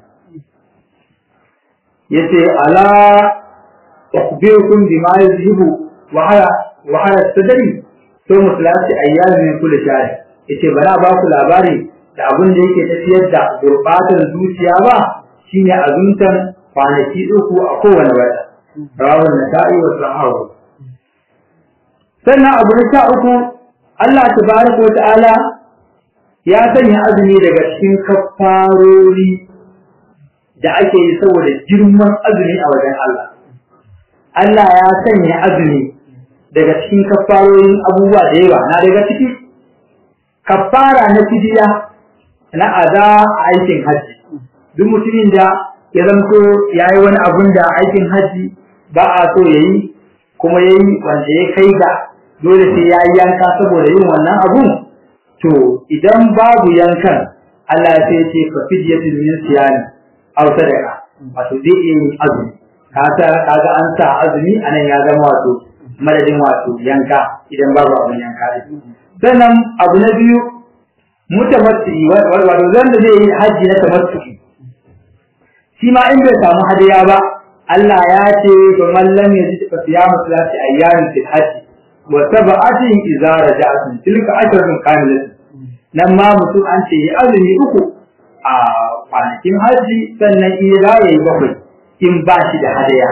yace ala ukhbirukum bima yuzhibu wa hala wa hala sadri to mutlaqi ayyamin kulli shahr yace bana ba ku labari da abin da yake tafiyar da gurbatar zuciya ba shine azuntan kwanaki uku a kowane wata rawu nasa'i wa sahahu sannan abu na sha uku Allah tabaraka wa ta'ala ya sanya azumi daga cikin kafarori da ake yi saboda girman azumi a wajen Allah. Allah ya sanya azumi daga cikin kafarorin abubuwa da yawa na daga ciki kafara na fidiya na aza aikin hajji duk mutumin da ya zanto ya yi wani abun da aikin hajji ba a so ya yi kuma ya yi wanda ya kai ga dole sai ya yi yanka saboda yin wannan abun to idan babu yankan Allah sai ce fa fidyatul min siyani aw sadaqa wato zai iya yin azumi kaga kaga an sa azumi anan ya zama wato madadin wato yanka idan babu abun yanka sannan abu na biyu mutamatti wato zanda zai yi haji na tamattu shi ma in bai samu hadiya ba Allah ya ce to mallam ya ji fa siyamu salati ayyamin fil hajji wa sab'atin idza raja'tum tilka ashratun kamilatun nan ma mutum an ce azumi uku a kwanakin hajji sannan in ya yi bakwai in ba shi da hadaya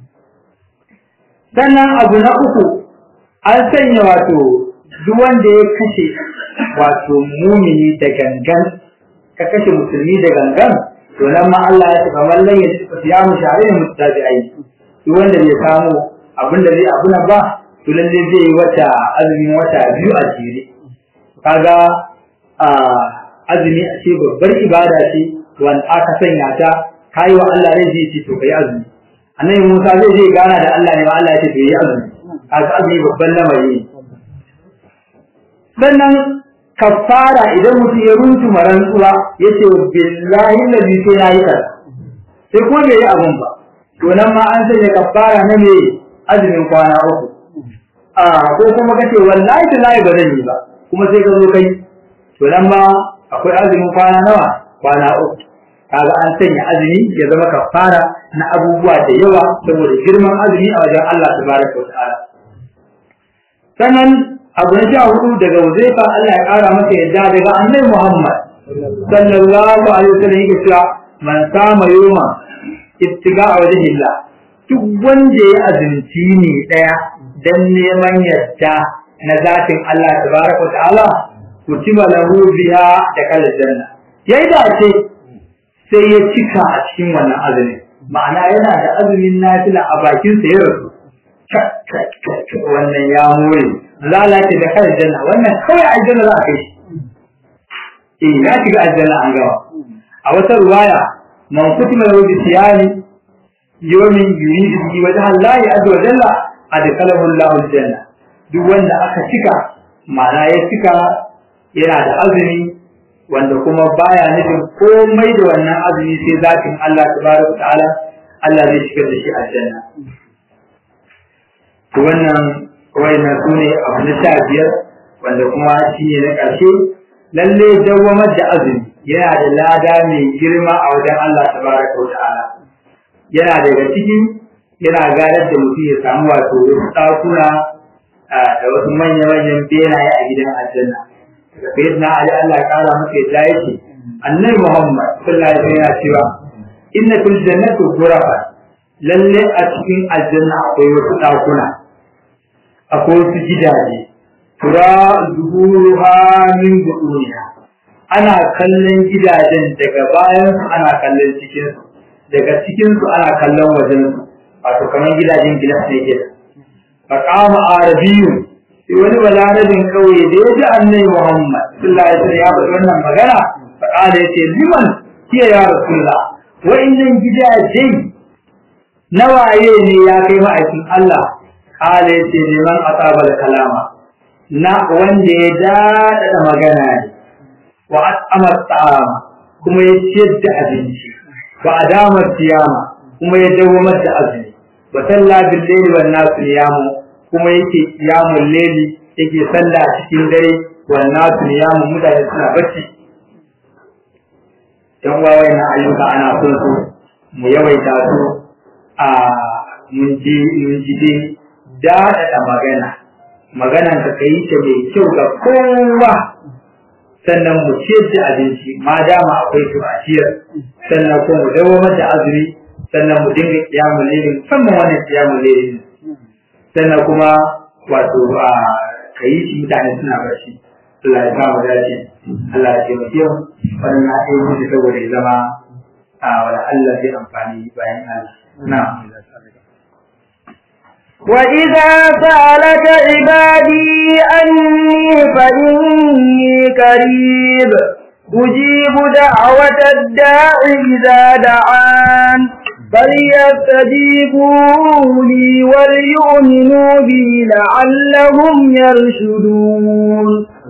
sannan abu na uku an sanya wato duk wanda ya kashe wato mumini da gangan ka kashe musulmi da gangan to nan ma Allah ya tafi wallan ya tafi siyamu share ne mutabi'ai duk wanda bai samu abin da zai abuna ba to lalle zai yi wata azumin wata biyu a jere kaga azumi a ce babbar ibada ce wanda aka sanya ta kai wa Allah rai zai ce to kai azumi annabi Musa zai je gana da Allah ne wa Allah ya ce to yi azumi kaga azumi babban lamari sannan kafara idan mutum ya runtu marantsuwa ya ce billahi nabi sai na yi kaza sai kuma bai yi abun ba to nan ma an sanya kafara na me azumin kwana uku a ko kuma kace wallahi tallahi ba zan yi ba kuma sai ka zo kai to nan ma akwai azumin kwana nawa kwana uku kaga an sanya azumi ya zama kafara na abubuwa da yawa saboda girman azumi a wajen Allah tabaraka wa ta'ala sannan abu na sha hudu daga Uzaifa Allah ya kara masa yadda daga Annabi Muhammad sallallahu alaihi wasallam yake cewa man sama yoma ibtiga a wajen illa duk wanda ya azumci ne daya dan neman yadda na zatin Allah tabaraka ta'ala kutiba lahu biha da kal janna yayi da ce sai ya cika a cikin wannan azumin ma'ana yana da azumin nafila a bakin sa ya rasu wannan ya more lalace da kal janna wannan kawai aljanna za a kai shi eh ya shiga aljanna an gawa a wata ruwaya man kutima lahu bi siyami yawmin yuridu bi wajha Allah azza wa jalla adkhalahu Allah aljanna duk wanda aka cika ma'ana ya cika yana da azumi wanda kuma baya nufin komai da wannan azumi sai zatin Allah tabaraka ta'ala Allah zai shigar da shi aljanna to wannan wayannan sune abu na sha biyar wanda kuma shine na ƙarshe lalle dawwamar da azumi yana da lada mai girma a wajen Allah tabaraka wa ta'ala yana daga cikin yana gadar da mutum ya samu wato wasu ɗakuna da wasu manya-manyan benaye a gidan aljanna daga sayyidina Ali Allah ya kara masa yadda yake annabi Muhammad sallallahu alaihi wasallam ya cewa inna fil jannati ghurafa lalle a cikin aljanna akwai wasu ɗakuna akwai wasu gidaje tura zuhuruha min butuniha ana kallon gidajen daga bayan su ana kallon cikin su daga cikin su ana kallon wajen su wato kamar gidajen gilas ne ke fa qama arabiyyun sai wani balarabin kauye da ya ji annabi Muhammad sallallahu alaihi wasallam ya faɗi wannan magana fa qala yace liman hiya ya rasulullah wa innan gidaje nawaye ne ya kai ma'aikin Allah qala yace liman atabal kalama na wanda ya daɗaɗa magana ne wa at'amar ta'ama kuma ya ciyar da abinci wa adamar siyama kuma ya dawamar da azumi wa salla bil layli wan nasu niyamu kuma yake qiyamul layli yake salla cikin dare wan nasu niyamu mutane suna bacci dan wawai na ayyuka ana son su mu yawaita su a mun ji mun ji dai daɗaɗa magana maganan ka kai ta mai kyau ga kowa sannan mu ciyar da abinci ma dama akwai su a ciyar sannan kuma mu dawo da azumi sannan mu dinga kiyamun lili musamman wannan kiyamun lili sannan kuma wato a kayi shi mutane suna barci Allah ya sa mu dace Allah ya taimake mu wannan na yi musu saboda ya zama a wala Allah zai amfani bayan Allah na'am وإذا سألك عبادي أني فإني قريب أجيب دعوة الداع إذا دعان فليستجيبوا لي وليؤمنوا بي لعلهم يرشدون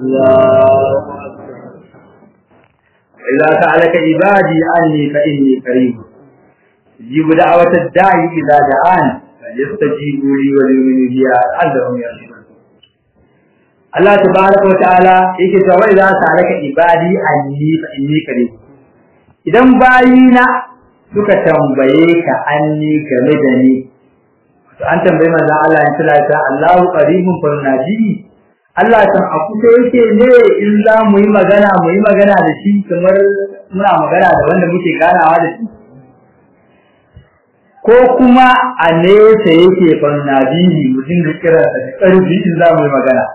إذا سألك عبادي عني فإني قريب أجيب دعوة الداعي إذا دعان فليستجيبوا لي وليؤمنوا بي لعلهم يرشدون Allah tabaraka wa ta'ala yake cewa idza sa'alaka ibadi anni fa inni qarib idan bayina suka tambaye ka anni game da ni to an tambaye manzon Allah in tala ta Allahu qaribun fa naji Allah san a kusa yake ne in za mu yi magana mu yi magana da shi kamar muna magana da wanda muke ganawa da shi ko kuma a nesa yake fa naji mutum da kira da karfi in za mu yi magana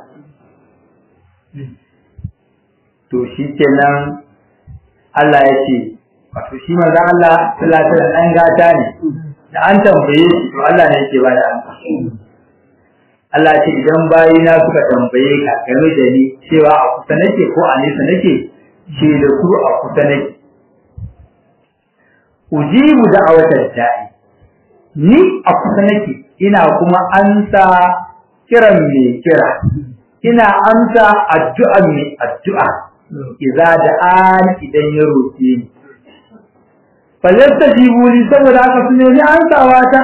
to shi kenan Allah ya ce wato shi manzon Allah sallallahu alaihi wasallam dan gata ne da an tambaye shi to Allah ne yake ba da amsa Allah ce idan bayina suka tambaye ka game da ni cewa a kusa nake ko a nesa nake ce da su a kusa nake ujibu da'awatar da'i ni a kusa nake ina kuma ansa kiran mai kira ina amsa addu'an mai addu'a idza da an idan ya roke ni falyasta li saboda haka su nemi ansawa ta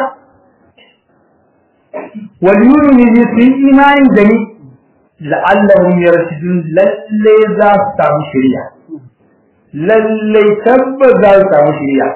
wal yu'minu bi fi imani da ni la'allahum yarshudun lalle za su samu shari'a lalle tabbas za su samu shari'a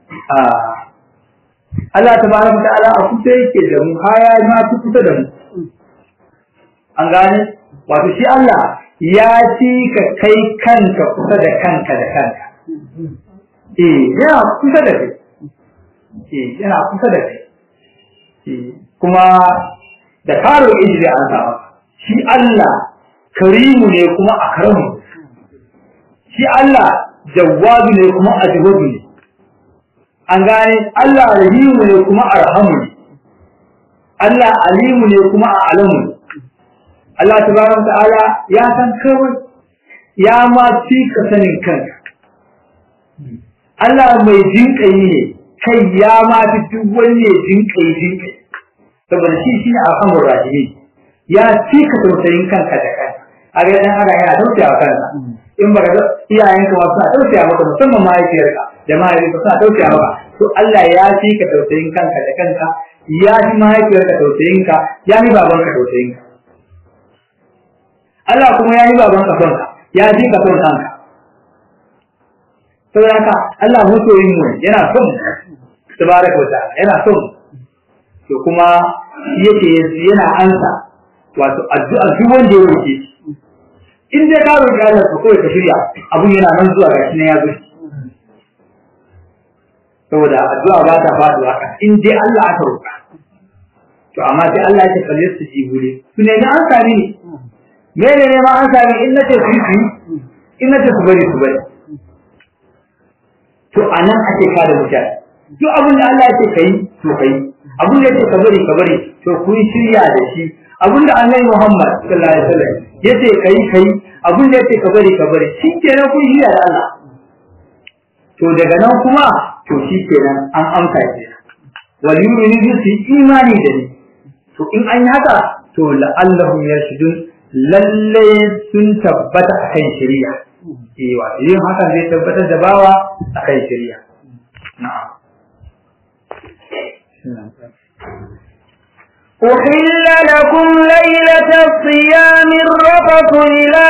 Allah tabaraka ta'ala a kusa yake da mu haya ma kusa da mu an gane wato shi Allah ya ci ka kai kanka kusa da kanka da kanka eh yana kusa da kai eh yana kusa da kai eh kuma da karo inji an sa shi Allah karimu ne kuma akramu shi Allah jawwabi ne kuma ajwabi ne an gane Allah rahimu ne kuma arhamu ne Allah alimu ne kuma a'lamu ne Allah tabaraka ta'ala ya san kawai ya ma fi ka sanin kanka Allah mai jinƙayi ne kai ya ma fi duk wani ne jinƙayi jinƙayi saboda shi shi ne alhamdul rahimi ya fi ka tausayin kanka da kanka a ga dan haka yana tausaya wa kansa in baka ga iyayenka ma suna tausaya maka musamman mahaifiyarka da mahaifinka suna tausaya maka to Allah ya fi ka tausayin kanka da kanka ya fi mahaifiyarka tausayinka ya fi babanka tausayinka Allah kuma ya yi babanka son ka ya fi ka son kanka saboda haka Allah masoyin mu yana son tabaraka wa ta'ala yana son to kuma yake yana ansa wato addu'a duk wanda ya roke in dai ka roki Allah ko kai ka shirya abun yana nan zuwa gashi ne ya zo saboda addu'a ba ta faduwa haka in dai Allah aka roka to amma sai Allah ya kalle su ji gure su ne an sami ne me ne ma an sami in nace su yi in nace su bari su bari to anan ake kada mutane duk abin da Allah ya ce kai to kai abin da yake ka bari ka bari to kun shirya da shi abin da Annabi Muhammad sallallahu alaihi wasallam yace kai kai abin da yake ka bari ka bari shi kenan kun shirya da Allah to daga nan kuma to shi kenan an amsa ke wal yu'minu bi imani da ni to in an yi haka to la'allahum yarshudun lalle sun tabbata akan shari'a eh wa yin haka zai tabbatar da bawa akan shari'a na'am أحل لكم ليلة الصيام الرفث إلى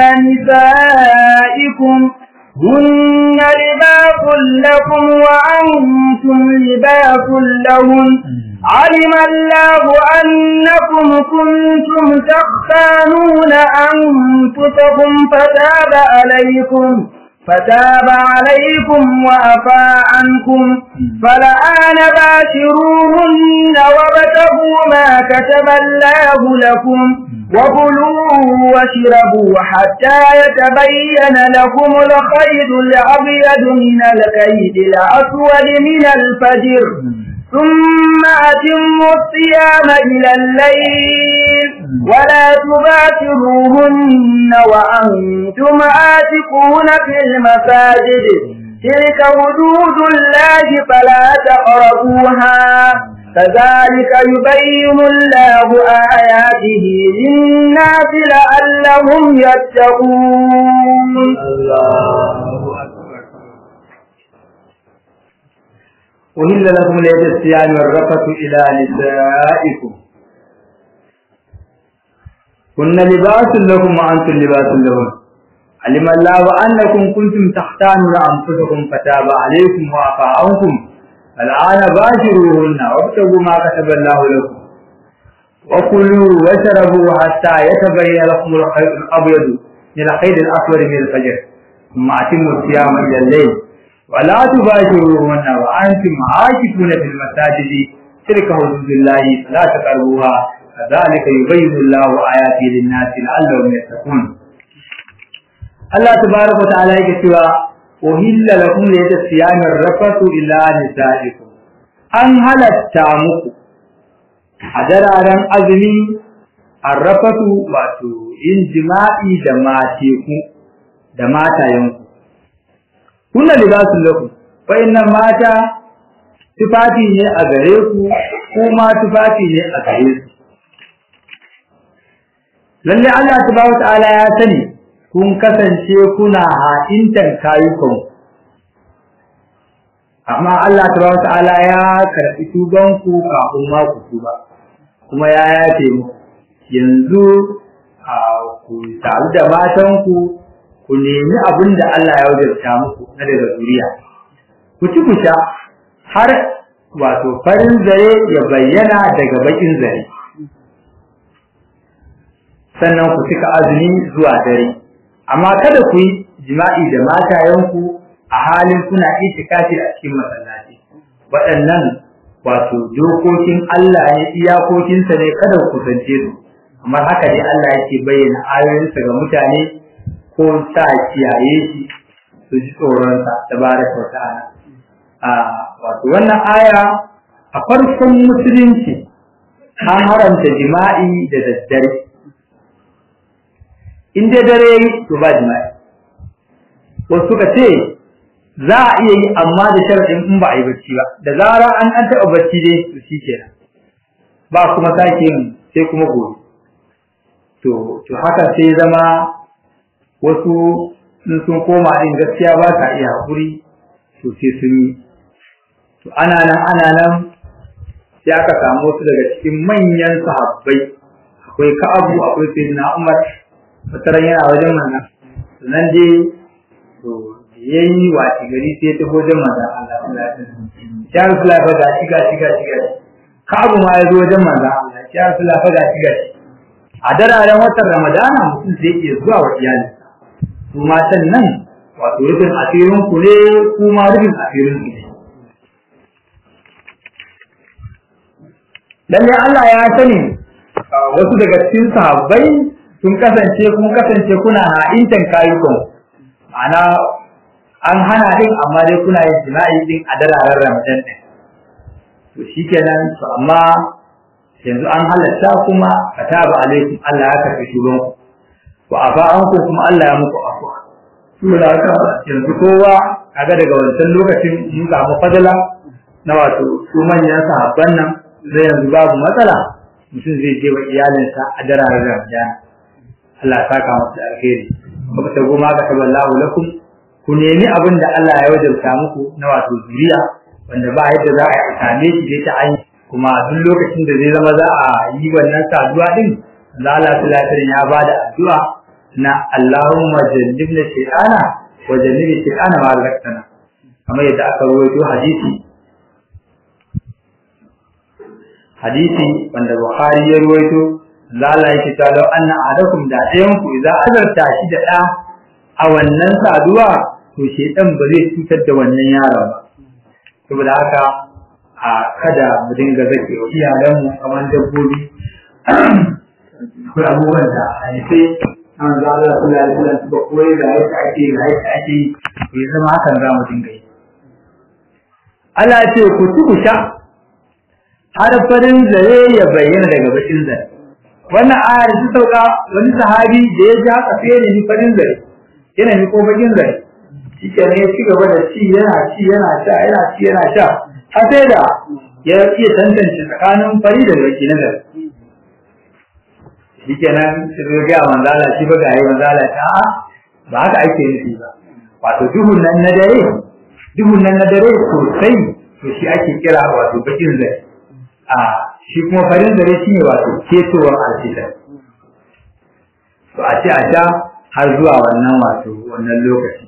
نسائكم هن لباس لكم وأنتم لباس لهن علم الله أنكم كنتم تختانون أنفسكم فتاب عليكم فتاب عليكم وأفى عنكم فالآن باشروهن وابتغوا ما كتب الله لكم وكلوا واشربوا حتى يتبين لكم الخيط الأبيض من الكيد الأسود من الفجر ثم أتموا الصيام إلى الليل ولا تباشروهن وأنتم آتقون في المساجد تلك حدود الله فلا تقربوها كذلك يبين الله آياته للناس لعلهم يتقون الله أكبر أهل لكم ليلة الصيام والرفث إلى نسائكم كن لباس لكم وأنتم لباس لهم علم الله أنكم كنتم تختانون أنفسكم فتاب عليكم وعفى عنكم الآن باشروهن وابتغوا ما كتب الله لكم وكلوا واشربوا حتى يتبين لكم الخيط الأبيض من الخيط الأسود من الفجر ثم أتموا الصيام إلى الليل ولا تباشروهن وأنتم عاكفون في المساجد تلك حدود الله فلا تقربوها كذلك يبين الله آياته للناس لعلهم يتقون الله تبارك وتعالى يقول أهل لكم ليلة الصيام الرفث إلى نسائكم أن halatta muku a dararen azumi arrafatu wato yin jima'i da mateku da matayenku kuna libasun lakum wayannan mata tufafi ne a gare ku kuma tufafi ne a gare su lalle Allah subhanahu ta'ala ya sani kun kasance kuna ha'intan kayukan amma Allah subhanahu ta'ala ya karɓi tuban ku kafin ma ku tuba kuma ya yafe muku yanzu a ku taru da matan ku ku nemi abin da Allah ya wajabta muku na daga zuriya ku ci ku sha har wato farin zare ya bayyana daga bakin zare sannan ku cika azumi zuwa dare amma kada ku yi jima'i da matayenku a halin kuna itikafi a cikin masallaci waɗannan wato dokokin Allah ne iyakokinsa ne kada ku kusance su amma haka ne Allah yake bayyana ayoyinsa ga mutane ko sa kiyaye shi su ji tsoronsa tabaraka wa ta'ala a wato wannan aya a farkon musulunci an haramta jima'i da daddare in dai dare to ba jima'i wasu suka ce za a iya yi amma da sharaɗin in ba a yi bacci ba da zara an an taɓa bacci dai to shi kenan ba kuma sake yin sai kuma gobe to to haka sai zama wasu in sun koma din gaskiya ba ta iya haƙuri to sai sun yi to ana nan ana nan sai aka samu wasu daga cikin manyan sahabbai akwai ka'abu akwai sayyidina umar wataran yana wajen manzon sannan dai to yayi wace gari sai ta wajen manzon Allah sallallahu alaihi wasallam ya rasulullah fa gashi gashi gashi gashi ka'abu ma ya zo wajen manzon Allah ya rasulullah fa gashi gashi a dararen watan ramadana mutum zai iya zuwa wa iyalinsa su matan nan wato rufin asirin ku ne kuma rufin asirin ku ne lalle Allah ya sani wasu daga cikin sahabbai sun kasance kun kasance kuna ha'intan kayukan ana an hana din amma dai kuna yin jima'i din a dararen Ramadan din to shikenan to amma yanzu an halatta kuma kataba alaikum Allah ya karbi shugon ku wa afa an ku kuma Allah ya muku afwa saboda haka yanzu kowa kaga daga wancan lokacin mun samu fadala na wato su manyan sahabban nan zai yanzu babu matsala mutum zai je wa iyalinsa a dararen Ramadan Allah ya saka masa da alheri kuma ta goma ga taballahu lakum ku nemi abin da Allah ya wajabta muku na wato zuriya wanda ba yadda za a same shi dai ta an kuma duk lokacin da zai zama za a yi wannan saduwa din Allah Allah sallallahu ya bada addu'a na Allahumma jannibna shaytana wa jannibi shaytana ma razaqtana kamar yadda aka rawaito hadisi hadisi wanda Bukhari ya rawaito Allah yake cewa law anna adakum da ɗayan ku idza azarta shi da ɗa a wannan saduwa to shaytan ba zai cutar da wannan yaron ba saboda haka a kada mu dinga zake wa iyalanmu kamar dabbobi akwai abubuwan da hadisai an za Allah sallallahu alaihi wasallam suka koyi da yadda ake da yadda ake yi zama hakan za mu dinga yi Allah ce ku ci ku sha har farin zare ya bayyana daga bakin zare wannan ayar ta sauka wani sahabi da ya ji haka sai ya ni farin zare yana ni ko bakin zare shi ne ya ci gaba da ci yana ci yana sha yana ci yana sha har sai da ya iya tantance tsakanin fari da baki na zare shi kenan sai ya ga manzala shi ba ga yi manzala ta ba haka ake nufi ba wato duhun nan na dare duhun nan na dare sosai to shi ake kira wato bakin zare a shi kuma farin zare shi ne wato ketowar alfitar to a ce a sha har zuwa wannan wato wannan lokaci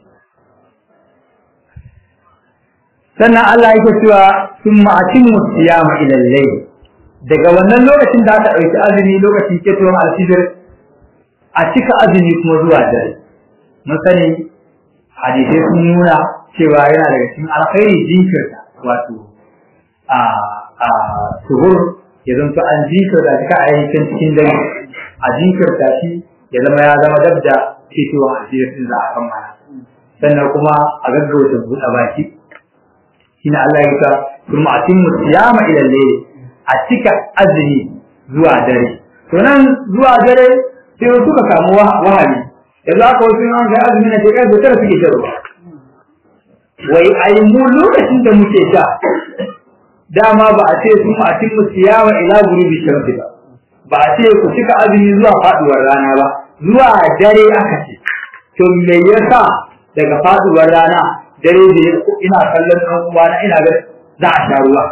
sannan Allah yake cewa sun ma'atin musiyama ila layl daga wannan lokacin da aka ɗauki azumi lokacin ketowar alfitar a cika azumi kuma zuwa dare mun sani hadisai sun nuna cewa yana daga cikin alkhairi jinkirta wato a a suhur ya zanto an jinkirta shi ka a yankin cikin dare a jinkirta shi ya zama ya zama dab da fitowar asirin za a kammala sannan kuma a gaggauta buɗe baki shine Allah ya ta kuma atimmu siyama ila layl a cika azumi zuwa dare to nan zuwa dare sai suka samu wahayi yanzu aka wasu yan ga azumi na shekara da tara suke shan ruwa wai ai mu lokacin da muke sha dama ba a ce sun a cin siyawa ila gurubi shamsi ba ba a ce ku cika azumi zuwa faduwar rana ba zuwa dare aka ce to me yasa daga faduwar rana dare da ina kallon ɗan uwana ina ga za a sha ruwa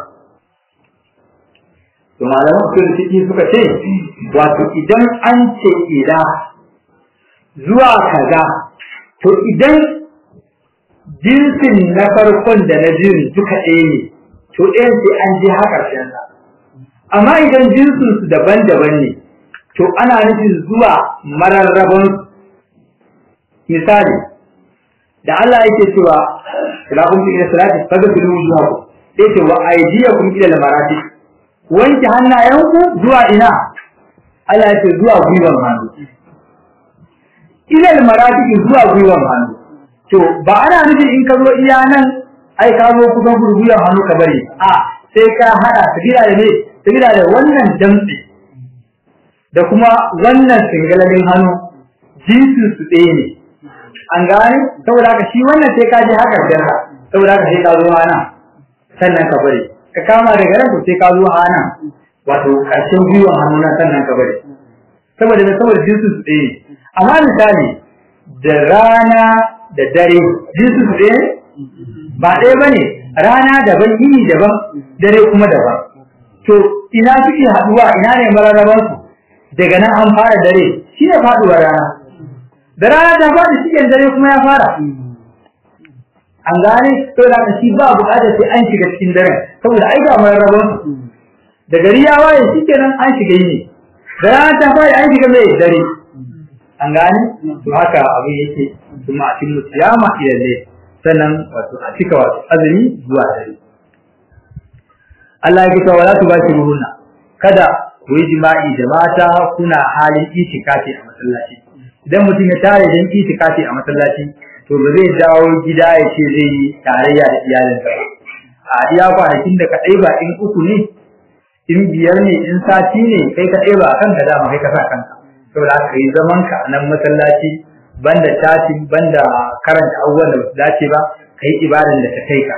to malaman usul ciki suka ce wato idan an ce ila zuwa kaza to idan jinsin na farkon da na jin duka ɗaya ne to ɗayan sai an je har ƙarshen sa amma idan jinsin su daban-daban ne to ana nufin zuwa mararraban misali da Allah yake cewa ila ummi ila salati fagfiru wujuhakum sai ce wa aydiyakum ila al-marafiq wanke hannayenku zuwa ina Allah ya ce zuwa gwiwan hannu ila al-marafiq zuwa gwiwan hannu to ba ana nufin in ka zo iya nan ai ka zo kusan gwiwan hannu ka bari a sai ka hada sabila da ne sabila da wannan damtse da kuma wannan singalalin hannu jinsin su ɗaya ne an gane saboda haka shi wannan sai ka je haka jarra saboda haka sai ka zo hana sannan ka bari ka kama daga nan sai ka zo hana wato ƙarshen gwiwan hannu na sannan ka bari saboda da saboda jinsin su ɗaya amma misali da rana da dare jinsin su ɗaya ba ɗaya ba ne rana daban yini daban dare kuma daban to ina suke haɗuwa ina ne mararrabansu daga nan an fara dare shi ne faɗuwar rana da rana ta faɗi cikin dare kuma ya fara an gane to da shi ba buƙatar sai an shiga cikin daren saboda ai ga mararraban da gari ya waye shikenan an shiga yini da rana ta faɗi an shiga mai dare an gane to haka abin yake kuma a cikin siyama ilalle sannan wato a cika wato azumi zuwa dare Allah ya kisa wala tubashiruhunna kada ku yi jima'i da mata kuna halin itikafi a masallaci idan mutum ya tare dan itikafi a masallaci to ba zai dawo gida ya ce zai yi tarayya da iyalinsa ba a iya kwanakin da ka ɗaiba in uku ne in biyar ne in sati ne kai ka ɗaiba a kanka dama kai ka sa kanka saboda haka yi zaman ka a nan masallaci banda tatin banda karanta abubuwan da ba su dace ba kai ibadan da ta kai ka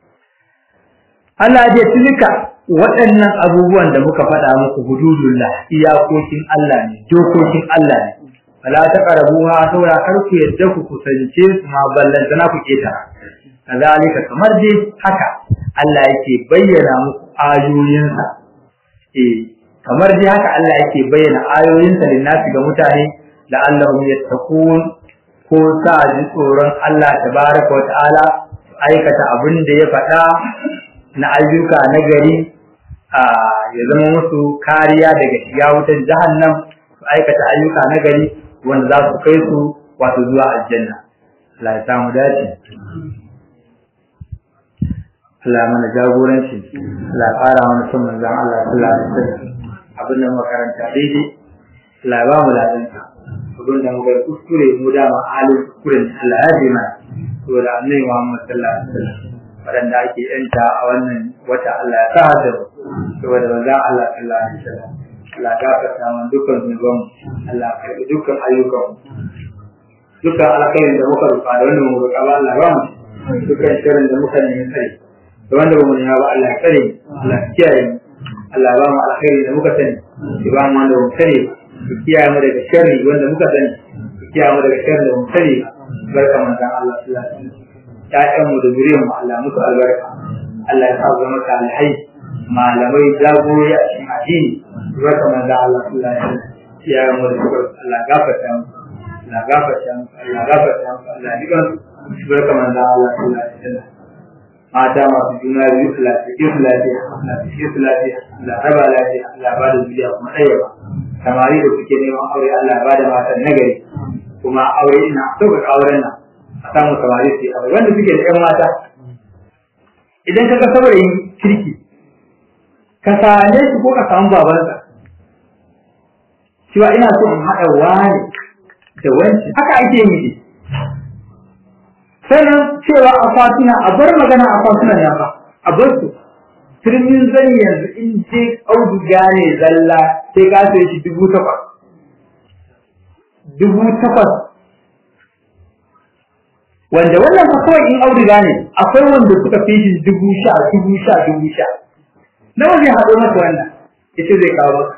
Allah ya tilka waɗannan abubuwan da muka faɗa muku hududullah iyakokin Allah ne dokokin Allah ne fala taqrabuha saboda kar ku yadda ku kusance su ma ballanta na ku keta kazalika kamar dai haka Allah yake bayyana muku ayoyinsa eh kamar dai haka Allah yake bayyana ayoyinsa linnasi ga mutane la'allahum yattaqun ko sa ji tsoron Allah tabaraka wa ta'ala aikata abin da ya faɗa na ayyuka na gari ya zama musu kariya daga shiga wutar jahannam su aikata ayyuka na gari wanda za su kai su wato zuwa aljanna Allah ya samu dace Allah mana jagoranci Allah ya fara mana son manzon Allah sallallahu alaihi wasallam abin da makaranta daidai Allah ya ba mu ladanka abin da muka kuskure mu da ma halin kuskuren Allah ya ji mana saboda annabi Muhammad sallallahu alaihi wasallam waɗanda ake yanta a wannan wata Allah ya sa da saboda manzon Allah sallallahu alaihi wasallam Allah ya gafarta mana dukkan zunuban Allah ya karɓi dukkan ayyukan dukkan alkhairin da muka rufa da wanda mu roƙa ba Allah ba mu dukkan shirin da muka nemi tsare da wanda ba mu nema ba Allah ya tsare Allah ya kiyaye mu Allah ya ba mu alkhairi da muka sani ya ba mu wanda ba mu sani ya kiyaye mu daga sharri wanda muka sani ya kiyaye mu daga sharri da ba mu sani barka manzon Allah sallallahu alaihi wasallam ƴaƴan mu da zuriyar mu Allah musu albarka Allah ya sa su zama salihai malamai jagorori a cikin addini barka manzon Allah sallallahu alaihi wasallam iyayen mu da suka Allah gafarta mu Allah gafarta mu Allah gafarta mu Allah diga su barka manzon Allah sallallahu alaihi wasallam mata masu juna biyu Allah ta kisu lafiya Allah ta kisu lafiya Allah raba lafiya Allah ba da zuriya kuma ɗaya samari da suke neman aure Allah ba da matan nagari kuma aure ina sauƙaƙa auren nan a samu samari su yi aure wanda suke da ƴan mata idan ka ga saurayin kirki ka same shi ko ka samu babansa cewa ina so in haɗa wani da wanci haka ake yi sannan cewa akwatuna a bar magana akwatuna ya ba a bar su turmin zan yanzu in je auduga ne zalla sai ka sai shi dubu takwas dubu takwas wanda wannan fa kawai in auduga ne akwai wanda suka fi shi dubu sha dubu sha dubu sha nawa zai haɗo masa wannan ita zai kawo maka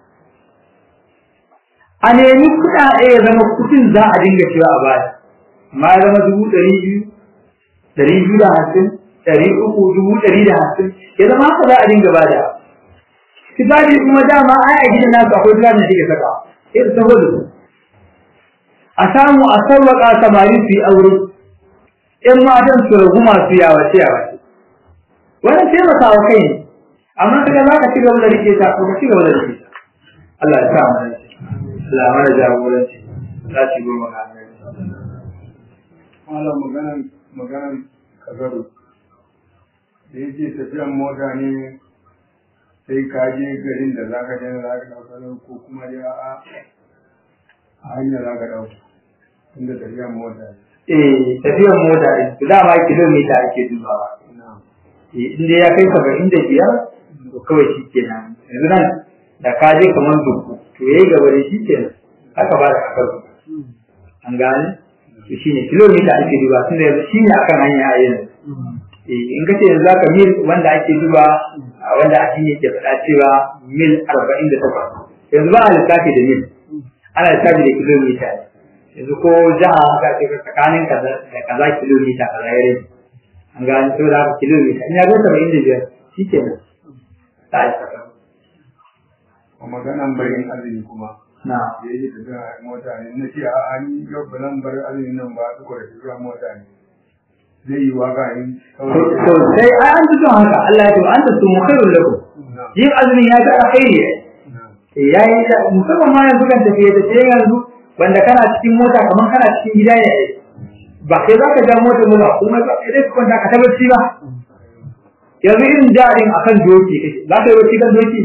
a nemi kuɗaɗe ya zama kuɗin za a dinga cewa a baya ma ya zama dubu ɗari biyu ɗari biyu da hamsin ɗari uku dubu ɗari da hamsin ya zama haka za a dinga bada tibaji kuma dama ai a gidan nasu akwai tibaji da take saka sai da saboda su a samu a sauwaƙa samari su yi aure ƴan matan su ragu masu yawace yawace wannan taimakawa kai ne amma kaga za ka ci gaba da rike ta ko ka ci gaba da rike ta Allah ya sa mu Allah mana jagoranci za ci goma ga annabi Malam maganan maganan kazaru da yake tafiyan mota ne sai ka je garin da za ka je za ka ɗauka ko kuma dai a a hanyar za ka ɗauka inda tafiyan mota ne. eh tafiyar mota din to dama kilomita ake dubawa eh inda ya kai saba'in da biyar to kawai shi kenan yanzu nan da ka je kamar duku to yayi gaba da shi kenan haka ba da kasar an gane to shine kilomita ake duba tunda yanzu shine akan hanya a yanzu eh in kace yanzu zaka mil wanda ake duba a wanda addini ke faɗa cewa mil 48 yanzu ba a lissafi da mil ana lissafi da kilomita yanzu ko jiha aka ce tsakanin kaza da kaza kilomita kaza ya rage an gane saboda haka kilomita in ya zo 75 shikenan ta yi kasar A maganan barin azumi kuma na da yake tafiya mota ne na ce a ni yau ba zan bar azumi nan ba saboda tafiya mota ne. Zai yi waka in to sai ai an fito haka Allah ya ce an ta sumu khairul lakum yin azumin ya ga alkhairi ya yi da musamman ma yanzu kan tafiye tafiye yanzu wanda kana cikin mota kamar kana cikin gida ne ba kai za ka ja mota mu ba kuma ba sai ka kwanta ka tabbaci ba yanzu irin jarin akan doki kake za ka yi bacci kan doki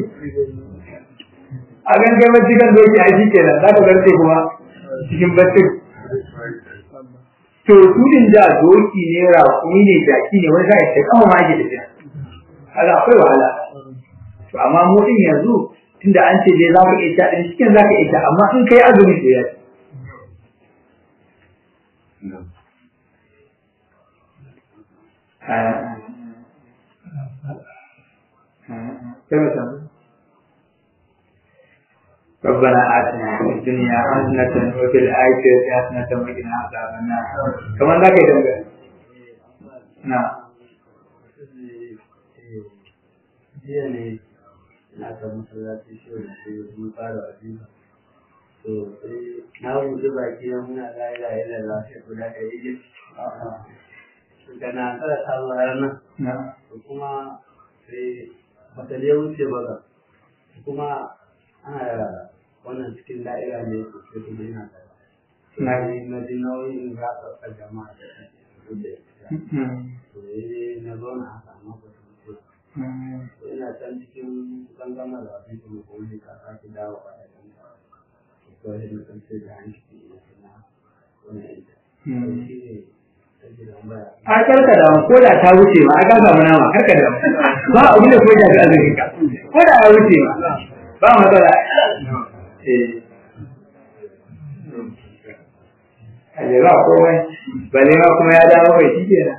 a gan kai bacci kan doki a shi kenan za ka garce kuma cikin baccin to tudin da doki ne raƙumi ne jaki ne wani sai sai kama ma ake tafiya kaga akwai wahala to amma mu din yanzu tunda an ce dai za ka iya ta din cikin za ka iya ta amma in kai azumi to ya ربنا آتنا في الدنيا حسنة وفي الآخرة حسنة وقنا عذاب النار كمان ذاك يدمر نعم jiya ne na ta masallaci shi da shi mun fara wajiba to sai na wuce baki na muna la ilaha illallah sai guda da yi da na tsara sallah ranar نعم to kuma sai bata je wuce ba ga kuma ana da wannan cikin da'ira ne to sai kuma yana da na yi na ji nauyin za ka ɗauka jama'a da su da ita to yi na zauna haka amma ba su wuce to ina can cikin kusan gama da abin kuma kuma ne ka sake dawo a yakan ka to sai na san sai da hanci ina suna wannan ita to shi ne ta gidan baya a karka da ko da ta wuce ma a ka samu nama karka da ba abin da kuma da azumin ka ko da ya wuce ma ba matsala eh aje ba komai bale ma kuma ya dawo kai shi kenan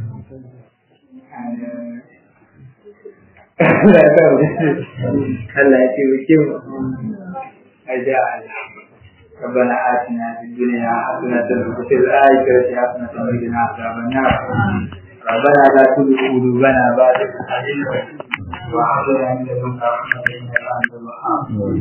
Allah ya kawo Allah ya ce wuce mu aja ربنا آتنا في الدنيا حسنة وفي الآخرة حسنة وقنا عذاب النار ربنا لا تزغ قلوبنا بعد إذ هديتنا وهب لنا من لدنك رحمة إنك أنت الوهاب